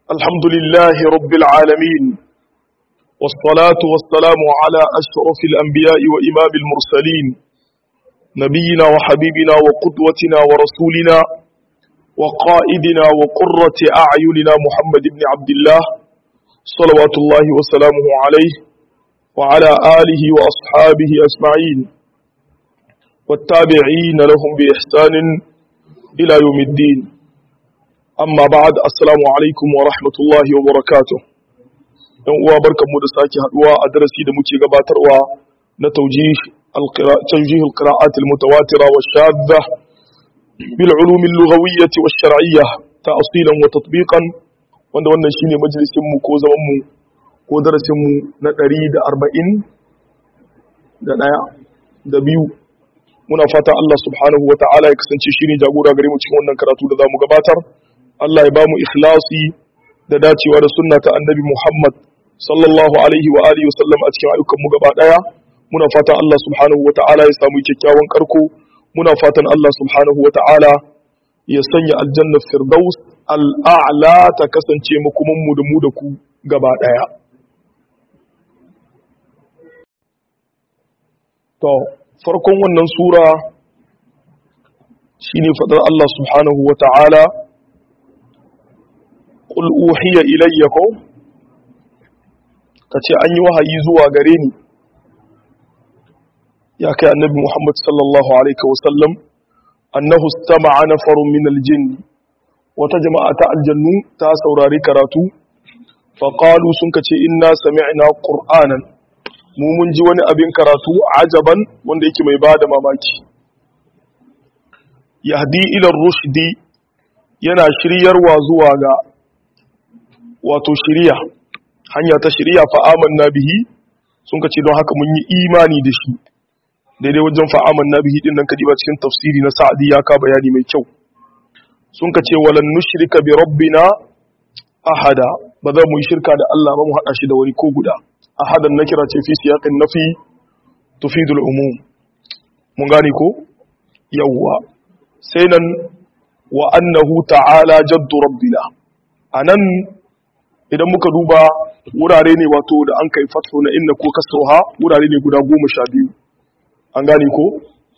الحمد لله رب العالمين والصلاة والسلام على أشرف الأنبياء وإمام المرسلين نبينا وحبيبنا وقدوتنا ورسولنا وقائدنا وقرة أعيننا محمد بن عبد الله صلوات الله وسلامه عليه وعلى آله وأصحابه أجمعين والتابعين لهم بإحسان إلى يوم الدين amma ba'ad assalamu alaikum wa rahmatullahi wa barakatuh yan uwa barkanmu da sake haduwa a darasi da muke gabatarwa na tawjih al-tawjih al-qira'at al-mutawatira wa shadda bil ulum al-lughawiyyah wa shar'iyyah ta'silan wa tatbiqan wanda wannan shine majalisin mu ko zaman mu ko darasin mu na 140 da daya da biyu muna fata Allah subhanahu wa ta'ala ya kasance shine jagora gare mu cikin wannan karatu da zamu gabatar Allah ya ba mu ikhlasi da dacewa da sunna ta annabi Muhammad sallallahu alaihi wa alihi wasallam a cikin ayyukan mu gaba daya muna fatan Allah subhanahu wa ta'ala ya samu kyakkyawan karko muna fatan Allah subhanahu wa ta'ala ya sanya aljanna firdaus al'a'la ta kasance makumin mu da mu da ku gaba daya to farkon wannan sura shine fadar Allah subhanahu wa ta'ala qul uhiya ilayya ko kace an yi wahayi zuwa gare ni ya kai annabi Muhammad sallallahu alaihi wasallam annahu istama'a nafarun min aljinn wata jama'a ta aljannu ta saurari karatu faqalu sun kace inna sami'na qur'anan mu mun ji wani abin karatu ajaban wanda yake mai bada mamaki yahdi ila rushdi yana shiryarwa zuwa ga wato shiriya hanya ta shiriya fa'aman na bihi sun ka ce don haka mun yi imani da shi daidai wajen fa'aman na bihi dinnan kadiba cikin tafsiri na sa'adi ya ka bayani mai kyau sun ka ce walan nushrika bi rabbina ahada ba za mu yi shirka da Allah ba mu hada shi da wani ko guda ahadan na kira ce fi siyaqin nafi tufidul umum mun gane ko yawwa sai nan wa annahu ta'ala jaddu rabbina anan idan muka duba wurare ne wato da an kai fatho na inna ko kasruha wurare ne guda goma sha biyu an gane ko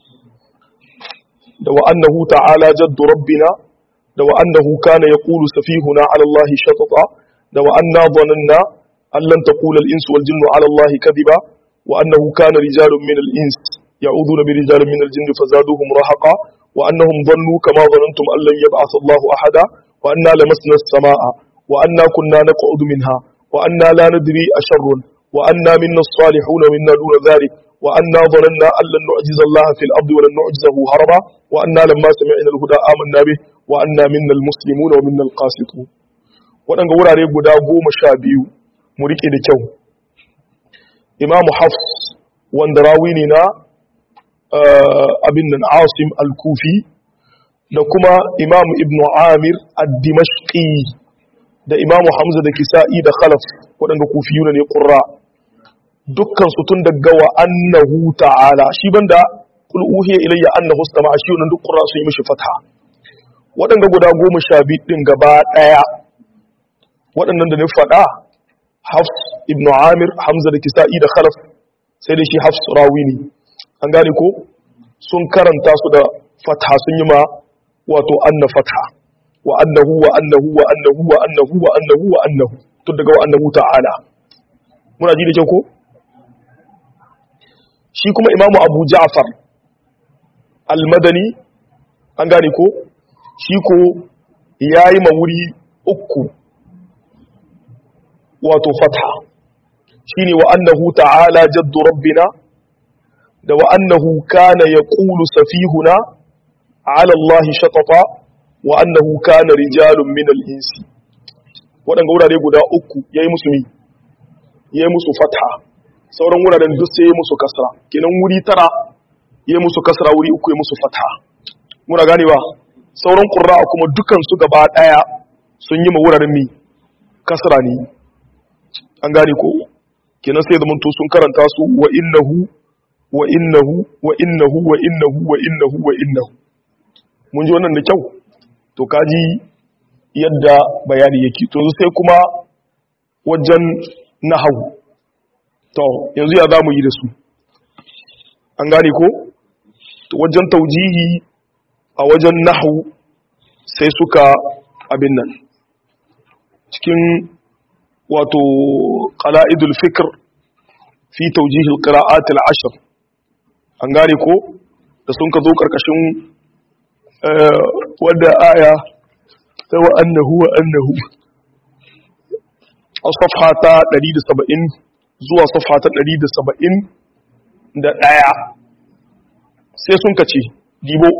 da wa annahu ta'ala jaddu rabbina da wa annahu kana yaqulu safihuna ala allahi shatata da wa anna dhananna an lan taqula al-insu wal jinnu ala allahi kadhiba wa annahu kana rijalun min al-ins ya'uduna bi rijalin min al-jinni fazaduhum rahaqa wa annahum dhannu kama dhanantum an lan yab'ath allahu ahada wa anna lamasna as-samaa'a وأنا كنا نقعد منها وأنا لا ندري أشر وأنا منا الصالحون ومنا دون ذلك وأنا ظننا أن لن نعجز الله في الأرض ولن نعجزه هربا وأنا لما سمعنا الهدى آمنا به وأنا منا المسلمون ومنا القاسطون waɗanda wurare guda goma sha biyu mu riƙe da kyau imamu hafs wanda rawi ne na abin nan asim al-kufi da kuma imamu ibnu amir ad-dimashqi da imamu hamza da kisa'i da khalaf waɗanda kufiyuna ne ƙurra dukkan su tun daga wa annahu ta'ala shi banda kul uhiya ilayya annahu istama shi wannan duk ƙurra sun yi mishi fatha waɗanda guda goma sha biyu ɗin gaba ɗaya waɗannan da na faɗa hafs ibn amir hamza da kisa'i da khalaf sai da shi hafs rawi ne an gane ko sun karanta su da fatha sun yi ma wato anna fatha wa annahu wa annahu wa annahu wa annahu wa annahu wa annahu tun daga wa annahu ta'ala muna ji da kyau ko shi kuma imamu abu ja'far al-madani an gane ko shi ko yayi mawuri uku wato fatha shine wa annahu ta'ala jaddu rabbina da wa annahu kana yaqulu safihuna ala allahi shatata wa annahu kana rijalun min al-insi wadanga wurare guda uku yayi musu mi yayi musu fatha sauran wuraren duk sai yayi musu kasra kenan wuri tara yayi musu kasra wuri uku yayi musu fatha muna ganewa sauran qurra kuma dukan su gaba daya sun yi ma wuraren mi kasra ne an gane ko kenan sai zaman to sun karanta su wa innahu wa innahu wa innahu wa innahu wa innahu wa innahu mun ji wannan da kyau to kaji yadda bayani yake to sai kuma wajen nahawu to yanzu ya zamu yi da su an gane ko to wajen taujihi a wajen nahawu sai suka abin nan cikin wato qala'idul fikr fi tawjihil qira'at al-ashr an gane ko da sun ka zo karkashin wadda aya ta wa annahu wa annahu a safha ta 170 zuwa safha ta 170 da daya sai sun ka ce dibo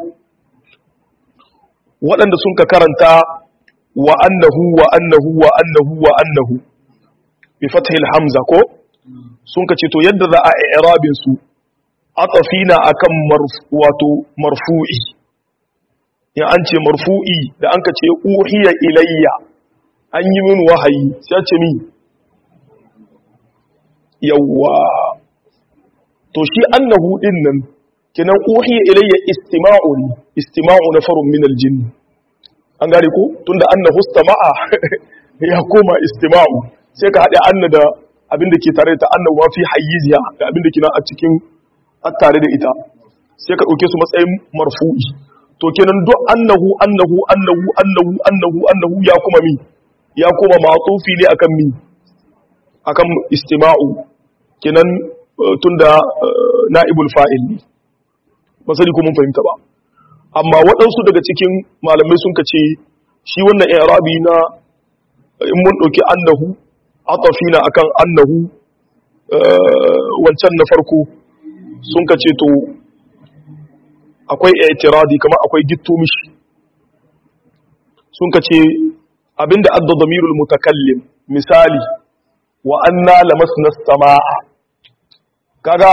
waɗanda sun ka karanta wa annahu wa annahu wa annahu wa annahu bi fathil hamza ko sun ka ce to yadda za a i'rabin su atafina akan wato marfu'i in an ce marfu'i da an ka ce uhiya ilayya an yi min wahayi sai ce min yawwa to shi annahu din nan kinan uhiya ilayya istima'u ne istima'u na farun min aljinn an gane ko tunda annahu istama'a ya koma istima'u sai ka hade anna da abinda ke tare da annahu wa fi hayyiziya da abinda ke nan a cikin tare da ita sai ka dauke su matsayin marfu'i to kenan duk annahu annahu annahu annahu annahu annahu ya kuma mi ya kuma ma'tufi ne akan mi akan istima'u kenan tunda na'ibul fa'il ne ba sani ko mun fahimta ba amma waɗansu daga cikin malamai sun ka ce shi wannan i'rabi na in mun ɗauki annahu atafina akan annahu wancan na farko sun ka ce to akwai i'tiradi kama akwai gitto mishi sun ka ce abinda adda damirul mutakallim misali wa anna lamasna samaa kaga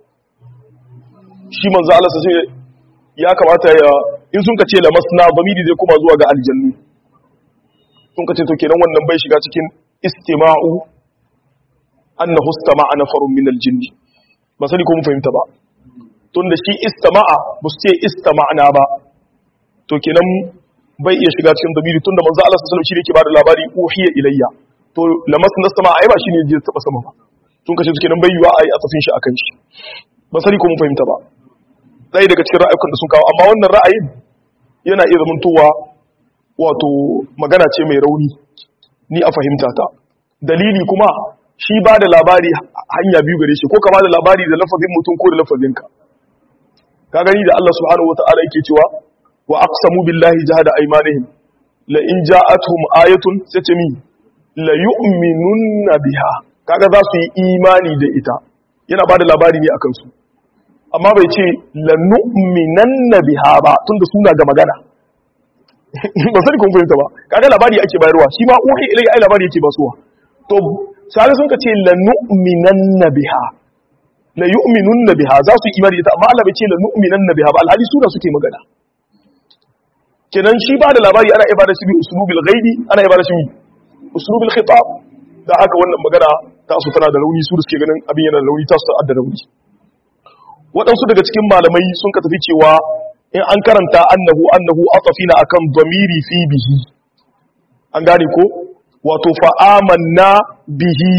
shi manzo Allah sai ya kamata ya in sun ka ce lamasna damiri zai kuma zuwa ga aljannu sun ka ce to kenan wannan bai shiga cikin istima'u annahu istama'a nafarun min aljinni ba sani ko mun fahimta ba tunda shi istama'a ba su ce istama'na ba to kenan bai iya shiga cikin damiri tunda manzo Allah sallallahu alaihi wasallam shi yake bada labari uhiya ilayya to lamasna sama ai ba shine je taba sama ba tun kace kenan bai yiwa ai a tafin shi akan shi ba sani ko mun fahimta ba ɗaya daga cikin ra'ayukan da sun kawo amma wannan ra'ayin yana iya zamantowa wato magana ce mai rauni ni a fahimta ta dalili kuma shi ba da labari hanya biyu gare shi ko ka ba da labari da lafazin mutum ko da lafazinka ka gani da Allah subhanahu wata'ala yake cewa wa aqsamu billahi jahada aymanihim la in ja'atuhum ayatun sace mi la yu'minunna biha kaga za su yi imani da ita yana ba da labari ne akan su amma bai ce lanu'minanna biha ba tunda suna ga magana ba sani kun fahimta ba kaga labari ake bayarwa shi ma uhi ilai ai labari yake basuwa to sai sun ka ce lanu'minanna biha la yu'minunna biha za su imani ita amma Allah bai ce lanu'minanna biha ba alhali suna suke magana kenan shi ba da labari ana ibada shi bi uslubil ghaibi ana ibada shi bi uslubil khitab da haka wannan magana ta su tana da rauni su da suke ganin abin yana da rauni ta su da rauni waɗansu daga cikin malamai sun ka tafi cewa in an karanta annahu annahu atafina akan dhamiri fi bihi an gane ko wato fa'amanna bihi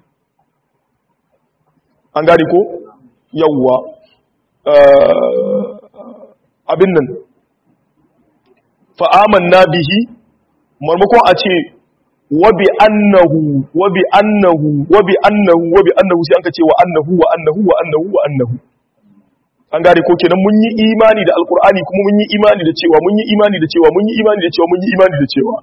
an gane ko yawwa abin nan fa'amanna bihi marmakon a ce wabi annahu wabi annahu wabi annahu wabi annahu sai an ka ce wa annahu wa annahu wa annahu wa annahu an gane ko kenan mun yi imani da alkur'ani kuma mun yi imani da cewa mun yi imani da cewa mun yi imani da cewa mun yi imani da cewa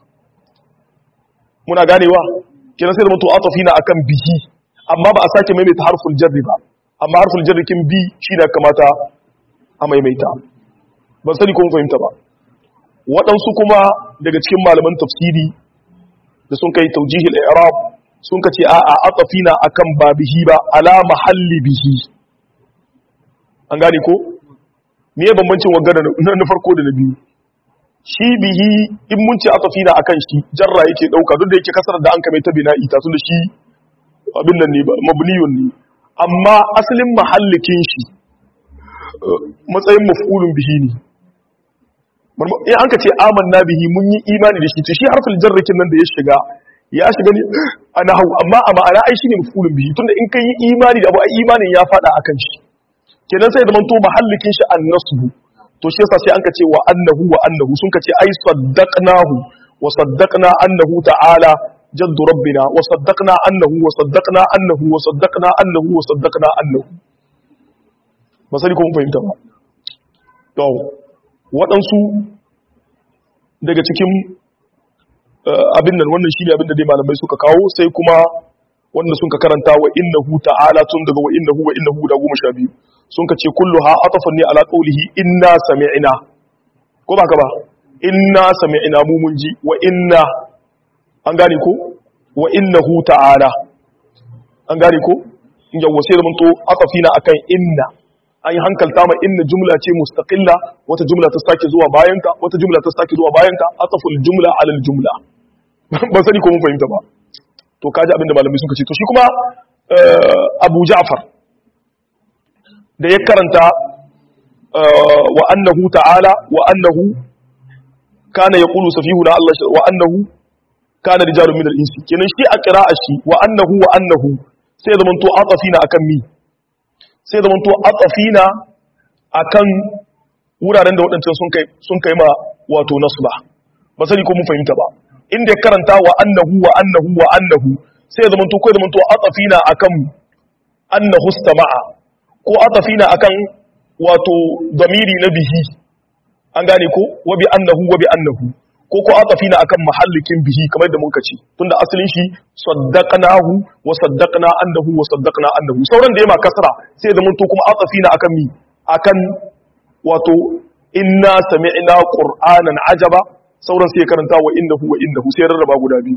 muna ganewa kenan sai da mutu atafina akan bihi amma ba a sake maimaita harful jarri ba amma harful jarri kin bi shi da kamata a maimaita ban sani ko mun fahimta ba waɗansu kuma daga cikin malaman tafsiri da sun kai taujihil i'rab sun kace a'a atafina akan ba bihi ba ala mahalli bihi an gane ko me bambancin wagana na farko da na biyu shi bihi in mun ce atafina akan shi jarra yake dauka duk da yake kasar da an kame ta bina'i ta tunda shi abin nan ne ba mabniyun ne amma asalin mahallikin shi matsayin maf'ulun bihi ne in an ka ce amanna bihi mun yi imani da shi to shi harfin jarrakin nan da ya shiga ya shiga ne a nahawu amma a ma'ana ai shine mafulun bihi tunda in kai yi imani da abu ai imanin ya fada akan shi kenan sai da manto mahallikin shi annasbu to shi yasa sai an ka ce wa annahu wa annahu sun ka ce ai saddaqnahu wa saddaqna annahu ta'ala jaddu rabbina wa saddaqna annahu wa saddaqna annahu wa saddaqna annahu wa saddaqna annahu masali ko mun fahimta ba to waɗansu daga cikin abin nan wannan shine abin da dai malamai suka kawo sai kuma wanda sun ka karanta wa innahu ta'ala tun daga wa innahu wa innahu da goma sha biyu sun ka ce kullu ha atafan ne ala qawlihi inna sami'na ko ba ka ba inna sami'na mu mun ji wa inna an gane ko wa innahu ta'ala an gane ko in yawo sai da mun to atafina akan inna an yi hankalta ma inna jumla ce mustaqilla wata jumla ta sake zuwa bayanta wata jumla ta sake zuwa bayanta ataful jumla ala jumla ban sani ko mun fahimta ba to kaji abin da malamai suka ce to shi kuma Abu Ja'far da ya karanta wa annahu ta'ala wa annahu kana yaqulu safihuna Allah wa annahu kana rijalun min al-insi kenan shi a qira'a shi wa annahu wa annahu sai zaman to atafina akan mi sai zaman to atafina akan wuraren da waɗancan sun kai sun kai ma wato nasba ba sani ko mun fahimta ba inda ya karanta wa annahu wa annahu wa annahu sai zaman to ko zaman to atafina akan annahu istama'a ko atafina akan wato damiri na bihi an gane ko wa bi annahu wa bi annahu ko ko atafina akan mahallikin bihi kamar da muka ce tunda asalin shi saddaqnahu wa saddaqna annahu wa saddaqna annahu sauran da yama kasra sai zaman to kuma atafina akan mi akan wato inna sami'na qur'anan ajaba sauran sai karanta wa innahu wa innahu sai rarraba guda biyu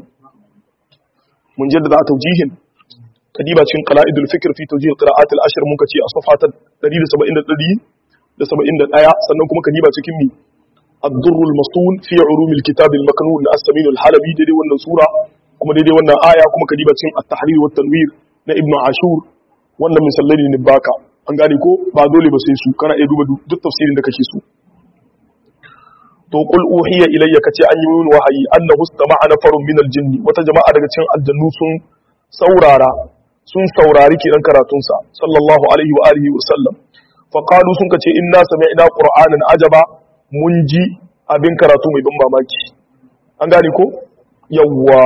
mun jaddada tawjihin kadiba cikin qala'idul fikr fi tawjih qira'at al-ashr mun kace a safha ta 171 da 71 sannan kuma kadiba cikin mi ad-durr al-masun fi ulum al-kitab al-maknun as-samin al-halabi dai wannan sura kuma daidai wannan aya kuma kadiba cikin at-tahrir wa tanwir na ibn ashur wannan misallai ne baka an gane ko ba dole ba sai su kana iya duba duk tafsirin da kake so to qul uhiya ilayya kace an yi min wahayi annahu istama'a nafarun min al-jinn wata jama'a daga cikin aljannu sun saurara sun saurari kiran karatun sa sallallahu alaihi wa alihi wa sallam fa qalu sun kace inna sami'na qur'anan ajaba mun ji abin karatu mai ban mamaki an gane ko yawwa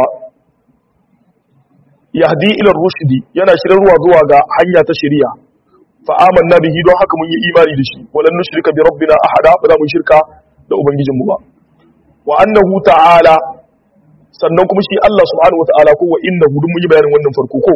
yahdi ila rushdi yana shirarwa zuwa ga hanya ta shari'a fa amanna bihi don haka mun yi imani da shi walan nushrika bi rabbina ahada ba za mu shirka da ubangijinmu ba wa annahu ta'ala sannan kuma shi Allah subhanahu wa ta'ala ko wa innahu dun mun yi bayanin wannan farko ko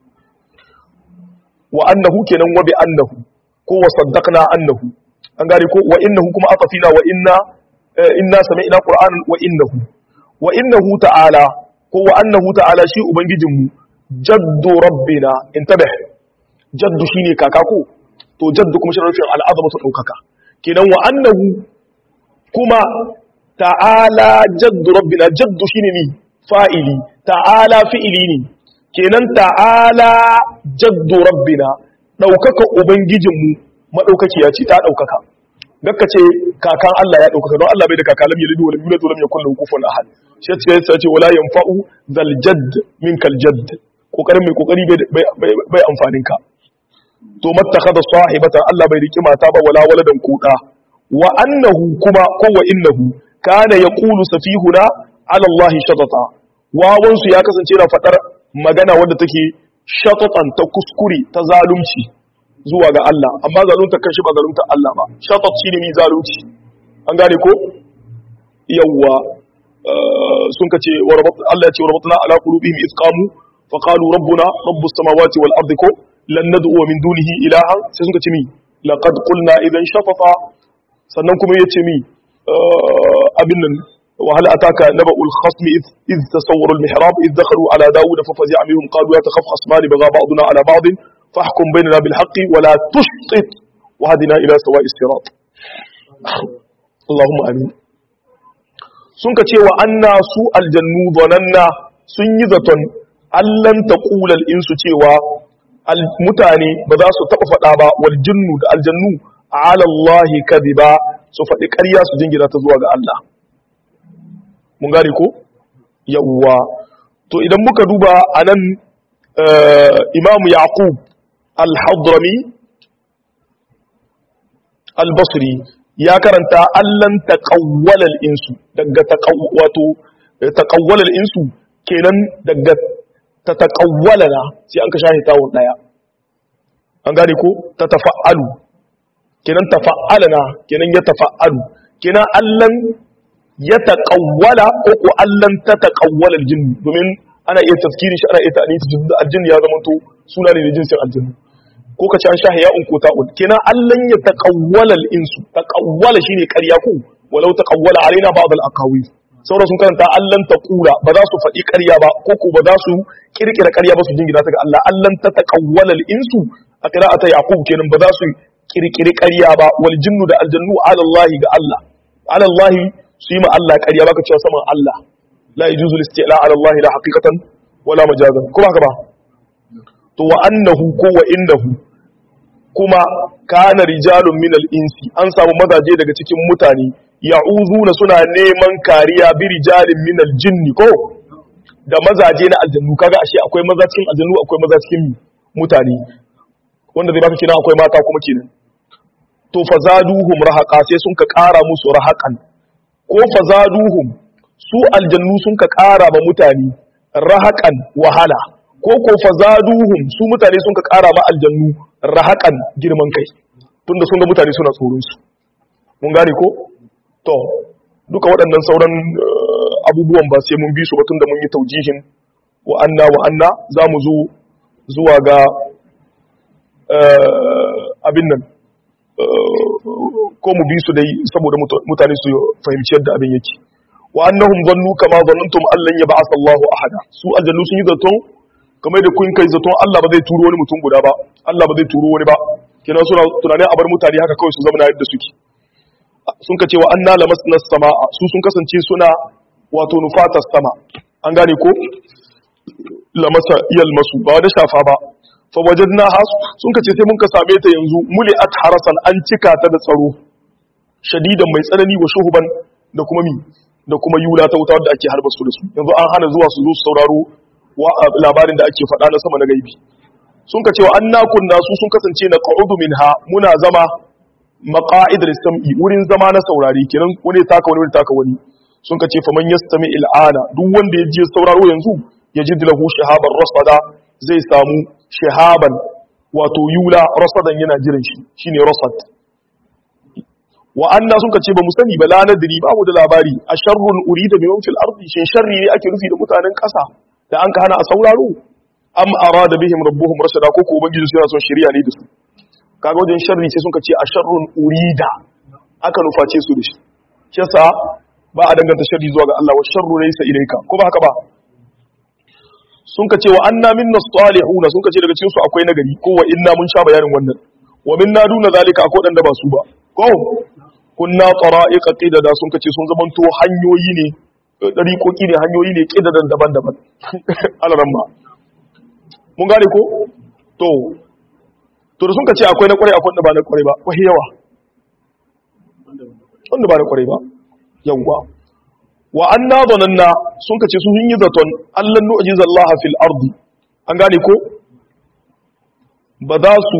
wa annahu kenan wa bi annahu ko wa saddaqna annahu an gane ko wa innahu kuma atafina wa inna inna sami'na qur'anan wa innahu wa innahu ta'ala ko wa annahu ta'ala shi ubangijinmu jaddu rabbina intabih jaddu shine kaka ko to jaddu kuma shi rufin al'azamatu daukaka kenan wa annahu kuma ta'ala jaddu rabbina jaddu shine ni fa'ili ta'ala fi'ili ne kenan ta'ala jaddu rabbina daukaka ubangijinmu madaukakiya ce ta daukaka gakka ce kakan Allah ya daukaka don Allah bai da kaka lam yalid wa lam yulad wa lam yakul lahu kufuwan ahad shi ce sai ce wala yanfa'u zal jadd minkal jadd kokarin mai kokari bai amfanin ka to mattakhadha sahibatan Allah bai riki mata ba wala waladan kuda wa annahu kuma ko wa innahu kana yaqulu safihuna ala Allah shatata wawan su ya kasance na fadar magana wanda take shatatan ta kuskure ta zalunci zuwa ga Allah amma zalunta kan shi ba zalunta Allah ba shatat shine mi zalunci an gane ko yawwa sun kace wa rabat Allah ya ce wa rabatna ala qulubihim isqamu fa qalu rabbuna rabbus samawati wal ardi ko lan nad'u min dunihi ilaha sai sun kace mi laqad qulna idan shatata sannan kuma yace mi abin nan wa hal ataka naba'ul khasmi id tasawwaru al mihrab id dakhalu ala daud fa fazi'a minhum qalu ya takhaf khasmani bagha ba'duna ala ba'd fahkum bainana bil haqqi wa la tushtit wa hadina ila sawa'i sirat Allahumma amin sun ka ce wa anna su aljannu zananna sun yi zaton allan taqulal insu cewa mutane ba za su taba faɗa ba wal jinnu da aljannu ala Allah kadiba su faɗi ƙarya su jingina ta zuwa ga Allah mun gane ko yawwa to idan muka duba anan imamu yaqub al-hadrami al-basri ya karanta allan taqawwala al-insu daga wato taqawwala al-insu kenan daga ta taqawwala na sai an ka shahi tawun daya an gane ko ta tafa'alu kenan tafa'ala na kenan ya tafa'alu kenan allan ya taqawwala ko ko allan ta taqawwala al-jinn domin ana iya tafkirin shi ana iya ta'anisi da al-jinn ya zama to suna ne da jinsin al-jinn ko ka ci an shahi ya'un ko ta'un kenan allan ya taqawwala al-insu taqawwala shine ƙarya ko walau taqawwala alaina ba'd al-aqawi sauran sun karanta allan taqula ba za su faɗi ƙarya ba ko ko ba za su kirkira ƙarya ba su jingina ta ga Allah allan ta taqawwala al-insu a qira'ata yaqub kenan ba za su kirkiri ƙarya ba wal jinnu da aljannu ala Allah ga Allah ala Allah su yi ma Allah ƙarya baka cewa saman Allah la yajuzu al-isti'la ala Allah la haqiqatan wala majazan kuma haka ba to wa annahu ko wa innahu kuma kana rijalun min al-insi an samu mazaje daga cikin mutane ya'uzuna suna neman kariya bi rijalin min al-jinni ko da mazaje na aljannu kaga ashe akwai maza cikin aljannu akwai maza cikin mutane wanda zai baka kenan akwai mata kuma kenan to fazaduhum rahaqa sai sun ka ƙara musu rahaqan ko fazaduhum su aljannu sun ka ƙara ba mutane rahaqan wahala ko ko fazaduhum su mutane sun ka ƙara ma aljannu rahaqan girman kai tunda sun ga mutane suna tsoron su mun gane ko to duka waɗannan sauran abubuwan ba sai mun bi su ba tunda mun yi taujihin wa anna wa anna za mu zo zuwa ga abin nan ko mu bi su dai saboda mutane su fahimci yadda abin yake wa annahum zannu kama zannantum allan yab'ath Allahu ahada su aljannu sun yi zaton kamar da kun kai zaton Allah ba zai turo wani mutum guda ba Allah ba zai turo wani ba kenan suna tunanin a bar mutane haka kawai su zama na yadda suke sun ka ce wa anna lamasna samaa su sun kasance suna wato nufata sama an gane ko lamasa yalmasu ba da shafa ba fa wajadna has sun kace sai mun ka same ta yanzu muli'at harasan an cika ta da tsaro shadidan mai tsanani wa shuhuban da kuma mi da kuma yula ta wuta wadda ake harba su da su yanzu an hana zuwa su zo su sauraro wa labarin da ake faɗa na sama na gaibi sun ka cewa an nakun nasu sun kasance na qa'udu minha muna zama maqa'id sam'i wurin zama na saurari kenan wani taka wani wani taka wani sun ka ce faman yastami il'ana duk wanda ya je sauraro yanzu ya ji lahu shahaban rasada zai samu shahaban wato yula rasadan yana jiran shi shine rasad wa anna sun kace ba mu sani ba la nadri ba mu da labari a sharrun urida bi fil ardi shin sharri ne ake nufi da mutanen kasa da an ka hana a sauraro am arada bihim rabbuhum rashada ko ko ubangiji suna son shari'a ne da su kaga wajen sharri sai sun kace a sharrun urida aka nuface su da shi kisa ba a danganta sharri zuwa ga Allah wa sharru laysa ilayka ko ba haka ba sun ka ce wa anna minna salihuna sun ka ce daga cikin su akwai nagari ko wa inna mun sha bayanin wannan wa minna duna zalika akwai dan da ba su ba ko kunna tara'iqa qidada sun ka ce sun zamanto hanyoyi ne dariƙoƙi ne hanyoyi ne qidadan daban-daban alaran ma mun gane ko to to da sun ka ce akwai na kwarai akwai wanda ba na kwarai ba wahi yawa wanda ba na kwarai ba yawwa wa anna dhananna sun kace su sun yi zaton Allah nu'jiza Allah fil ardi an gane ko ba za su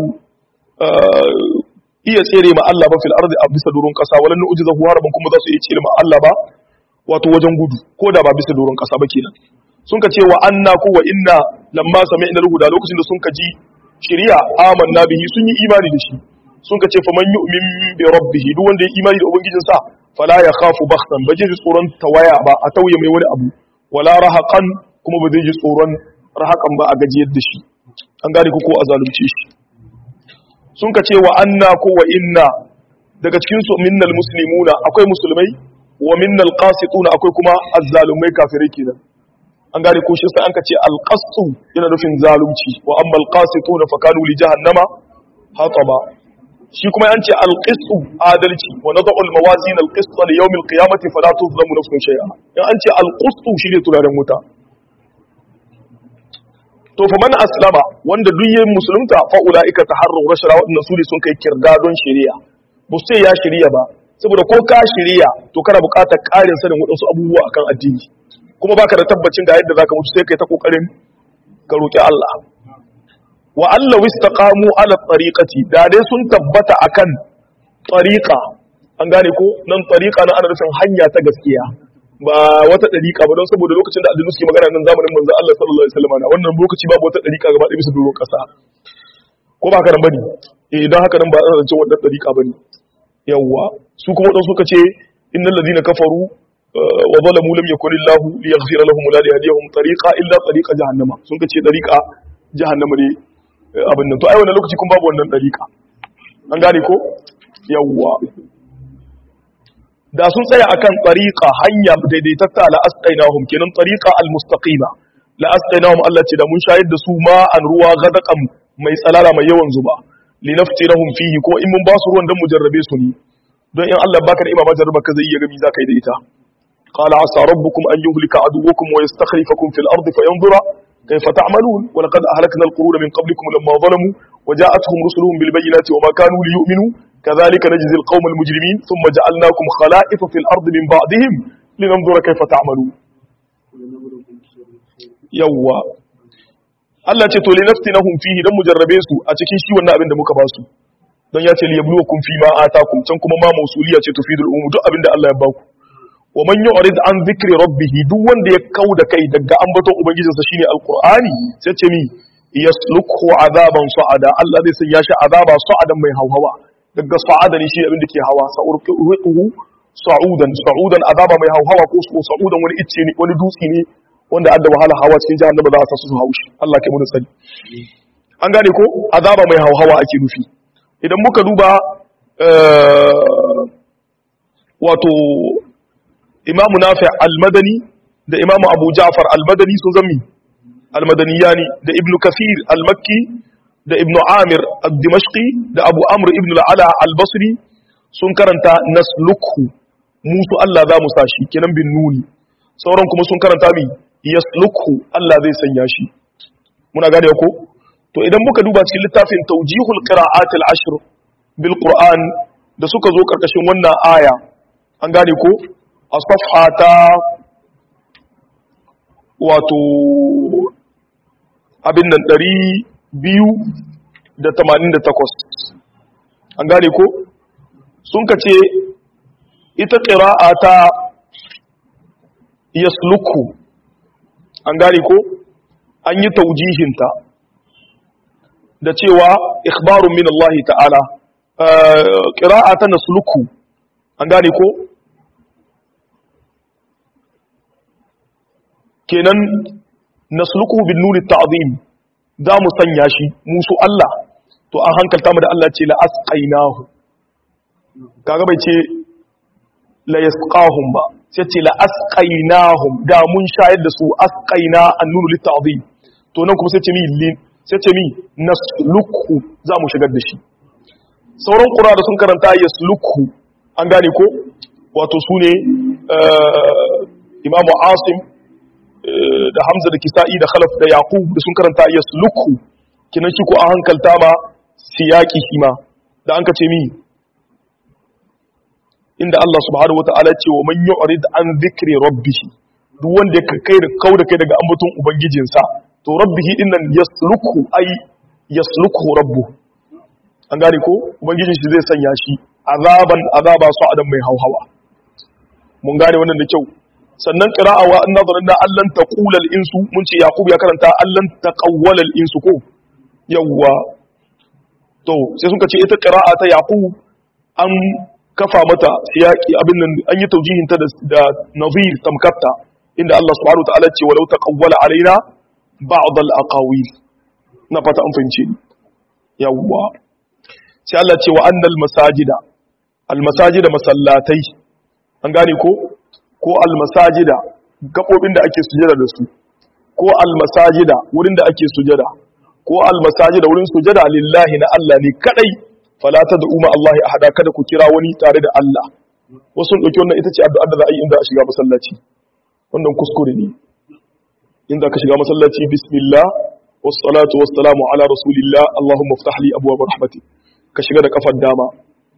iya tsere ma Allah ba fil ardi a bisa durun kasa wala nu'jiza hu haraban kuma za su iya tsere ma Allah ba wato wajen gudu ko da ba bisa durun kasa ba kenan sun kace wa anna ko wa inna lamma sami'na al-huda lokacin da sun kaji shari'a amanna bihi sun yi imani da shi sun kace faman yu'min bi rabbih duk wanda ya imani da ubangijinsa fala ya khafu bakhtan ba zai ji tsoron tawaya ba a tauye mai wani abu wala rahaqan kuma ba zai ji tsoron rahaqan ba a gajiyar da shi an gane ko a zalunce shi sun ka ce wa anna ko wa inna daga cikin su minnal muslimuna akwai musulmai wa minnal qasituna akwai kuma azzalumai kafirai kenan an gane ko shi sai an ka ce alqasu yana nufin zalunci wa amma alqasituna fa kanu li jahannama hataba shi kuma yanci alƙistu adalci wa na zaɓul mawazin alƙistu da yau mil ƙiyamati fa la tuzlamu nafsun shay'a in an ce alƙistu shi ne turaren wuta to fa man aslama wanda duk yin musulunta fa ulaika taharru rashara wadannan su ne sun kai kirda don shari'a ba su ce ya shari'a ba saboda ko ka shirya to kana buƙatar ƙarin sanin waɗansu abubuwa akan addini kuma baka da tabbacin ga yadda zaka mutu sai kai ta kokarin ka roki Allah wa Allah wistaqamu ala tariqati da dai sun tabbata akan tariqa an gane ko nan tariqa na ana nufin hanya ta gaskiya ba wata dariqa ba don saboda lokacin da addini suke magana nan zamanin manzo Allah sallallahu alaihi wasallam wannan lokaci babu wata dariqa gaba ɗaya bisa doron ƙasa ko ba haka nan bane eh don haka nan ba a zancen wannan dariqa bane yawwa su kuma wadansu suka ce innal ladina kafaru wa zalamu lam yakun illahu liyaghfira lahum wa la yahdihum tariqa illa tariqa jahannama sun ce tariqa jahannama ne abin nan to ai wannan lokaci kun babu wannan dariqa an gane ko yawwa da sun tsaya akan tariqa hanya daidaitatta la asqainahum kenan tariqa almustaqima la asqainahum Allah ce da mun shayar da su ma an ruwa gadaqam mai tsalala mai yawan zuba linaftirahum fihi ko in mun ba su ruwan dan mu jarrabe su ne don in Allah baka da imama jarraba ka zai iya gami zaka yi da ita qala asa rabbukum an yuhlika aduwwakum wa yastakhlifakum fil ardi fayanzura kayfa ta'malun wa laqad ahlakna al-quruna min qablikum lamma zalamu wa ja'atuhum rusuluhum bil bayyinati wa ma kanu liyu'minu kadhalika najzi al-qawma al-mujrimin thumma ja'alnakum khala'ifa fil ardi min ba'dihim linanzura kayfa ta'malun yawwa Allah ce to li naftinahum fihi dan mujarrabe su a cikin shi wannan abin da muka ba su don ya ce li yabluwakum fi ma atakum can kuma ma mausuliya ce tufidul umum duk abin da Allah ya baku wa man yu'rid an dhikri rabbih duk wanda ya kauda kai daga ambaton ubangijinsa shine alqur'ani sai ce mi yaslukhu azaban sa'ada Allah zai sanya shi azaba sa'adan mai hawhawa daga sa'ada ne shi abin da ke hawa sa'urquhu sa'udan sa'udan azaba mai hawhawa ko sa'udan wani icce ne wani dutse ne wanda adda wahala hawa cikin jahannama za a sa su haushi Allah kai mun sani an gane ko azaba mai hauhawa ake nufi idan muka duba wato imamu nafi al-madani da imamu abu ja'far al-madani sun zammi al-madaniyani da ibnu kafir al-makki da ibnu amir al-dimashqi da abu amr ibn al-ala al-basri sun karanta naslukhu musu Allah za mu sashi kenan bin nuni sauran kuma sun karanta mi yaslukhu Allah zai sanya shi muna gane ko to idan muka duba cikin littafin tawjihul qira'at al-ashr bil qur'an da suka zo karkashin wannan aya an gane ko a safha ta wato abin nan 288 an gane ko sun kace ita qira'a ta yasluku an gane ko an yi taujihinta da cewa ikhbarun min Allah ta'ala qira'a ta nasluku an gane ko kenan nasluku bin nuni ta'zim za mu sanya shi musu Allah to an hankalta mu da Allah ce la asqainahu kaga bai ce la yasqahum ba sai ce la asqainahum da mun shayar da su asqaina annunu litta'zim to nan kuma sai ce mi lin sai ce mi nasluku za mu shigar da shi sauran qura da sun karanta yasluku an gane ko wato su ne imamu asim da hamza da kisa'i da khalaf da yaqub da sun karanta yasluku kinan shi ko an hankalta ma siyaki shi ma da an ka ce mi inda Allah subhanahu wata'ala ce wa man yu'rid an dhikri rabbih duk wanda ya kai da kau da kai daga ambaton ubangijinsa to rabbihi din nan yasluku ay yasluku rabbu an gane ko ubangijin shi zai sanya shi azaban azaba su adam mai hauhawa mun gane wannan da kyau sannan qira'a wa anna dhanna allan taqula al insu mun ce yaqub ya karanta allan taqawwala al insu ko yawwa to sai sun ce ita qira'a ta yaqub an kafa mata siyaki abin nan an yi taujihin ta da nazir tamkatta inda Allah subhanahu wa ta'ala ce walau taqawwala alaina ba'd al-aqawil na fata an fahimce ni yawwa sai Allah ce wa annal masajida al-masajida masallatai an gane ko ko al-masajida gabobin da ake sujada da su ko al-masajida wurin da ake sujada ko al-masajida wurin sujada lillahi na Allah ne kadai fala tad'u ma Allah ahada kada ku kira wani tare da Allah wasu sun dauki wannan ita ce addu'ar da za a yi inda a shiga masallaci wannan kuskure ne inda ka shiga masallaci bismillah wassalatu wassalamu ala rasulillah allahumma iftah li abwaab rahmatik ka shiga da kafar dama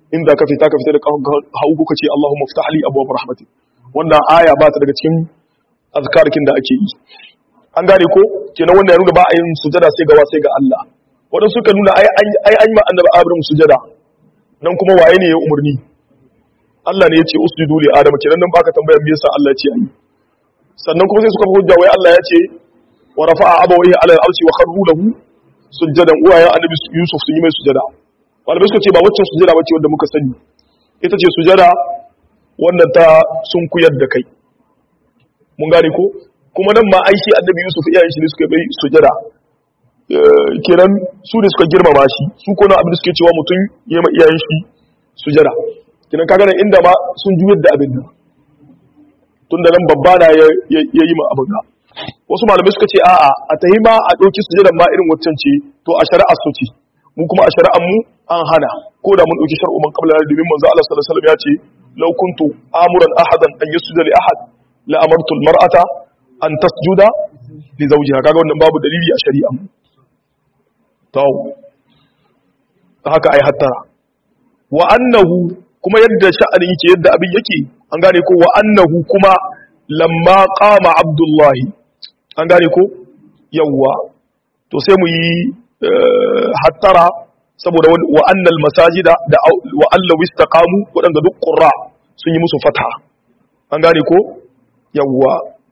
in za ka fita ka fita da hagu ka ce Allahumma ftah li abwaab rahmatik wannan aya ba ta daga cikin azkarkin da ake yi an gane ko kenan wanda ya nuna ba a yin sujada sai gawa sai ga Allah wadanda suka nuna ai ai an yi annabi Ibrahim sujada nan kuma waye ne ya umurni Allah ne ya ce usjudu li adam kenan nan baka tambaya me yasa Allah ya ce ayi sannan kuma sai suka hujja wai Allah ya ce wa rafa'a abawayhi ala al-arshi wa kharru lahu sujadan uwayen annabi Yusuf sun yi mai sujada malamai suka ce ba waccan sujada bace wanda muka sani ita ce sujada wannan ta sun kuyar da kai mun gane ko kuma nan ma aishi annabi Yusuf iyayen shi ne suka bai sujada kiran su ne suka girmama shi su ko na abin da suke cewa mutum ya ma iyayen shi sujada kiran kaga nan inda ma sun juyar da abin nan tun da nan babba na ya yi ma abin da wasu malamai suka ce a'a a tahi ma a ɗauki sujadan ma irin waccan ce to a shari'a su ce mu kuma a shari'an mu an hana ko da mun ɗauki shar'u man qabla domin manzo Allah sallallahu alaihi wasallam ya ce law kuntu amuran ahadan an yasjuda li ahad la amartu al mar'ata an tasjuda li zawjiha kaga wannan babu dalili a shari'a mu to haka ai hattara wa annahu kuma yadda sha'anin yake yadda abin yake an gane ko wa annahu kuma lamma qama abdullahi an gane ko yawwa to sai mu yi hattara saboda wa annal masajida da wa allahu istaqamu wadanda duk qurra sun yi musu fatha an gane ko yawwa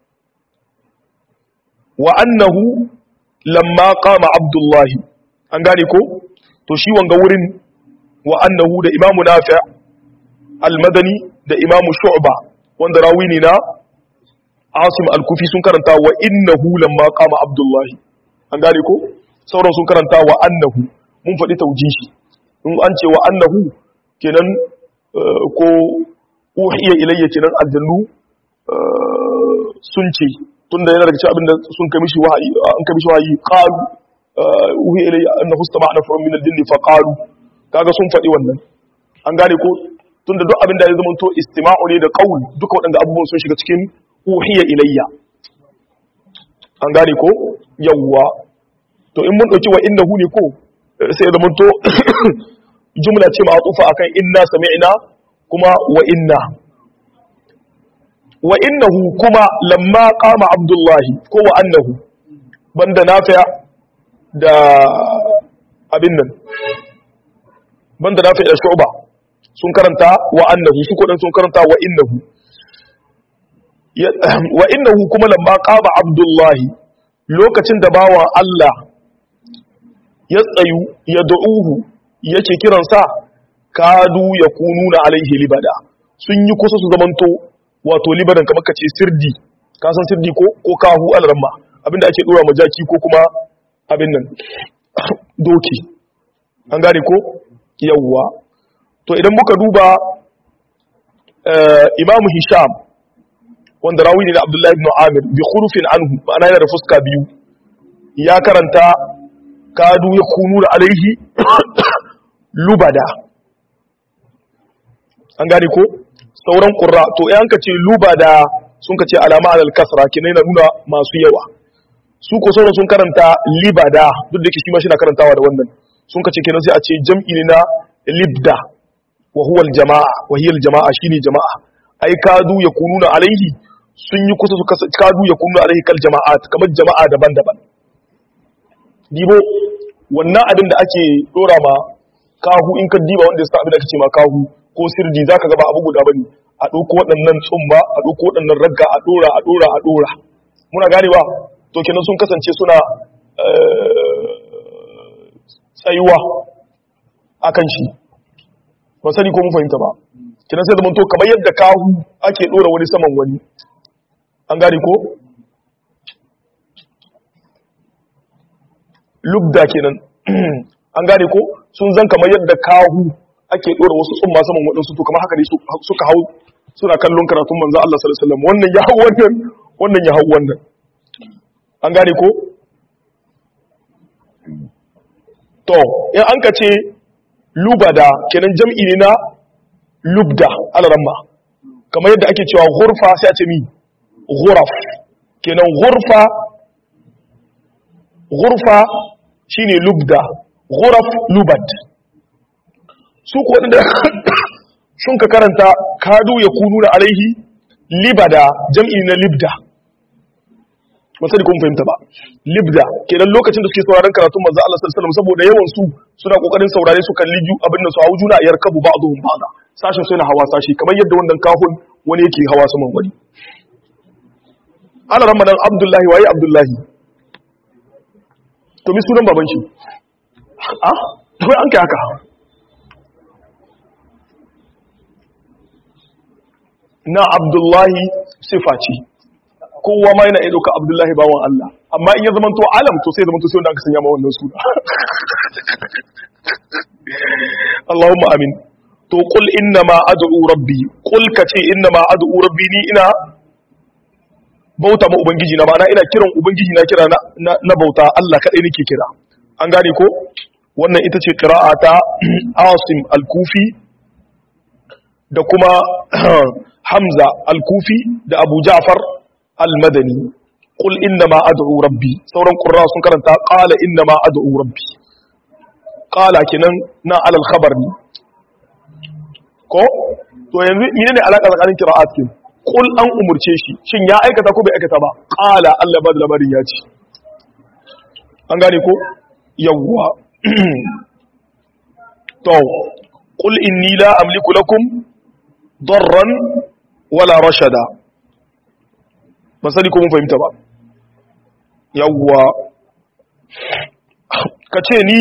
wa annahu lamma qama abdullahi an gane ko to shi wanga wurin wa annahu da imamu nafi' al-madani da imamu shu'ba wanda rawi ne na asim al-kufi sun karanta wa innahu lamma qama abdullahi an gane ko sauran sun karanta wa annahu mun faɗi taujihi in an ce wa annahu kenan ko uhiya ilayya kenan aljannu sun ce tunda yana daga cikin abin da sun kai mishi wahayi an kai mishi wahayi qalu uhiya ilayya annahu istama'na from min al-jinni fa qalu kaga sun faɗi wannan an gane ko tunda duk abin da ya zama to istima'u ne da qaul duka waɗanda abubuwan sun shiga cikin uhiya ilayya an gane ko yawwa to in mun dauki wa innahu ne ko sai zama to jumla ce ma'tufa akan inna sami'na kuma wa inna wa innahu kuma lamma qama abdullahi ko wa annahu banda nafi' da abin nan banda nafi' da shu'ba sun karanta wa annahu su ko dan sun karanta wa innahu wa innahu kuma lamma qama abdullahi lokacin da bawa Allah ya tsayu ya da'uhu yake kiransa kadu ya kununa alaihi libada sun yi kusa su zamanto wato libadan kamar kace sirdi ka san sirdi ko ko kahu alramma abinda ake dora majaki ko kuma abin nan doki an gane ko yawwa to idan muka duba imamu hisham wanda rawi ne da abdullahi ibn amir bi khurufin anhu ma'ana yana da fuska biyu ya karanta kadu ya kunu da alaihi lubada an gane ko sauran ƙura to yan ka ce lubada sun ka ce alama alal kasra kina yana nuna masu yawa su ko sauran sun karanta libada duk da ke shi ma shi na karantawa da wannan sun ka ce kenan sai a ce jam'i ne na libda wa huwa jama'a wa hiya jama'a shine jama'a ai kadu ya kununa alaihi sun yi kusa su kadu ya kununa alaihi kal jama'at kamar jama'a daban-daban dibo wannan abin da ake dora ma kahu in ka diba wanda ya sa abin da ake ce ma kahu ko sirdi zaka ga ba abu guda bane a ɗauko waɗannan tsumba a ɗauko waɗannan ragga a ɗora a ɗora a ɗora muna gane ba to kenan sun kasance suna tsayuwa akan shi ba sani ko mun fahimta ba kenan sai da to kamar yadda kahu ake ɗora wani saman wani an gane ko lubda kenan an gane ko sun zan kamar yadda kahu ake dora wasu tsumma saman waɗansu to kamar haka ne suka hau suna kallon karatun manzo Allah sallallahu alaihi wasallam wannan ya hau wannan wannan ya hau wannan an gane ko to in an ka ce lubada kenan jam'i ne na lubda alaramma kamar yadda ake cewa ghurfa sai a ce mi ghuraf kenan ghurfa ghurfa shine lubda ghuraf lubad su ko wadanda sun ka karanta kadu ya kunu na alaihi libada jam'i na libda wasu da kuma fahimta ba libda kenan lokacin da suke sauraron karatun manzo Allah sallallahu alaihi wasallam saboda yawan su suna kokarin saurare su kalli ju abin da su hawo juna yar kabu ba'dhum ba'da sashin suna hawa sashi kamar yadda wannan kahun wani yake hawa saman wani ana ramadan abdullahi waye abdullahi to mi sunan baban shi a to an kai haka na abdullahi sifa ce kowa ma yana iya ɗauka abdullahi bawan Allah amma in ya zama to alam to sai zama to sai wanda aka sanya ma wannan suna Allahumma amin to qul inna ma ad'u rabbi qul kace inna ma ad'u rabbi ni ina bauta ma ubangiji na ma'ana ina kiran ubangiji na kira na, na bauta Allah kadai nake kira an gane ko wannan ita ce qira'a ta Asim al-Kufi da kuma Hamza al-Kufi da Abu Ja'far al-Madani qul inna ma ad'u rabbi sauran qurra sun karanta qala inna ma ad'u rabbi qala kenan na alal khabar ne ko to yanzu menene alaka tsakanin qira'at kin qul an umurce shi shin ya aikata ko bai aikata ba qala Allah ba da labarin ya ce an gane ko yawwa to qul inni la amliku lakum darran wala rashada ba sani ko mun fahimta ba yawwa ka ce ni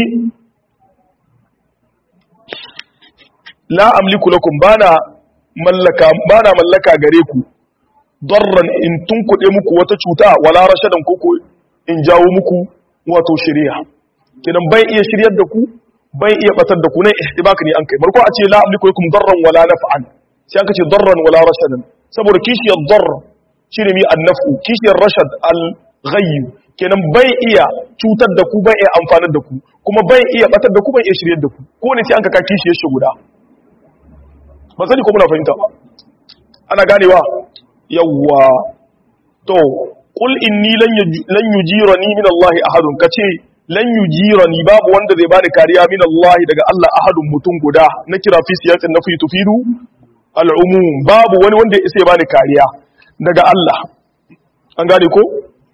la amliku lakum bana mallaka bana mallaka gare ku darran in tunkuɗe muku wata cuta wala rashadan koko in jawo muku wato shari'a kidan bai iya shiryar da ku bai iya batar da ku nan ihtibak ne an kai barko a ce la amliku lakum darran wala naf'an sai aka ce darran wala rashadan saboda kishiyar darr shine mi annafu kishiyar rashad al-ghayb kenan bai iya cutar da ku bai iya amfanar da ku kuma bai iya batar da ku bai iya shiryar da ku ko ne sai an ka kishiyar shi guda ba sani ko muna fahimta ba ana ganewa yawwa to qul inni lan yujirani min Allah ahadun kace lan yujirani babu wanda zai bani kariya min Allah daga Allah ahadun mutum guda na kira fi siyasin nafi tufidu al'umum babu wani wanda ya isa ya bani kariya daga Allah an gane ko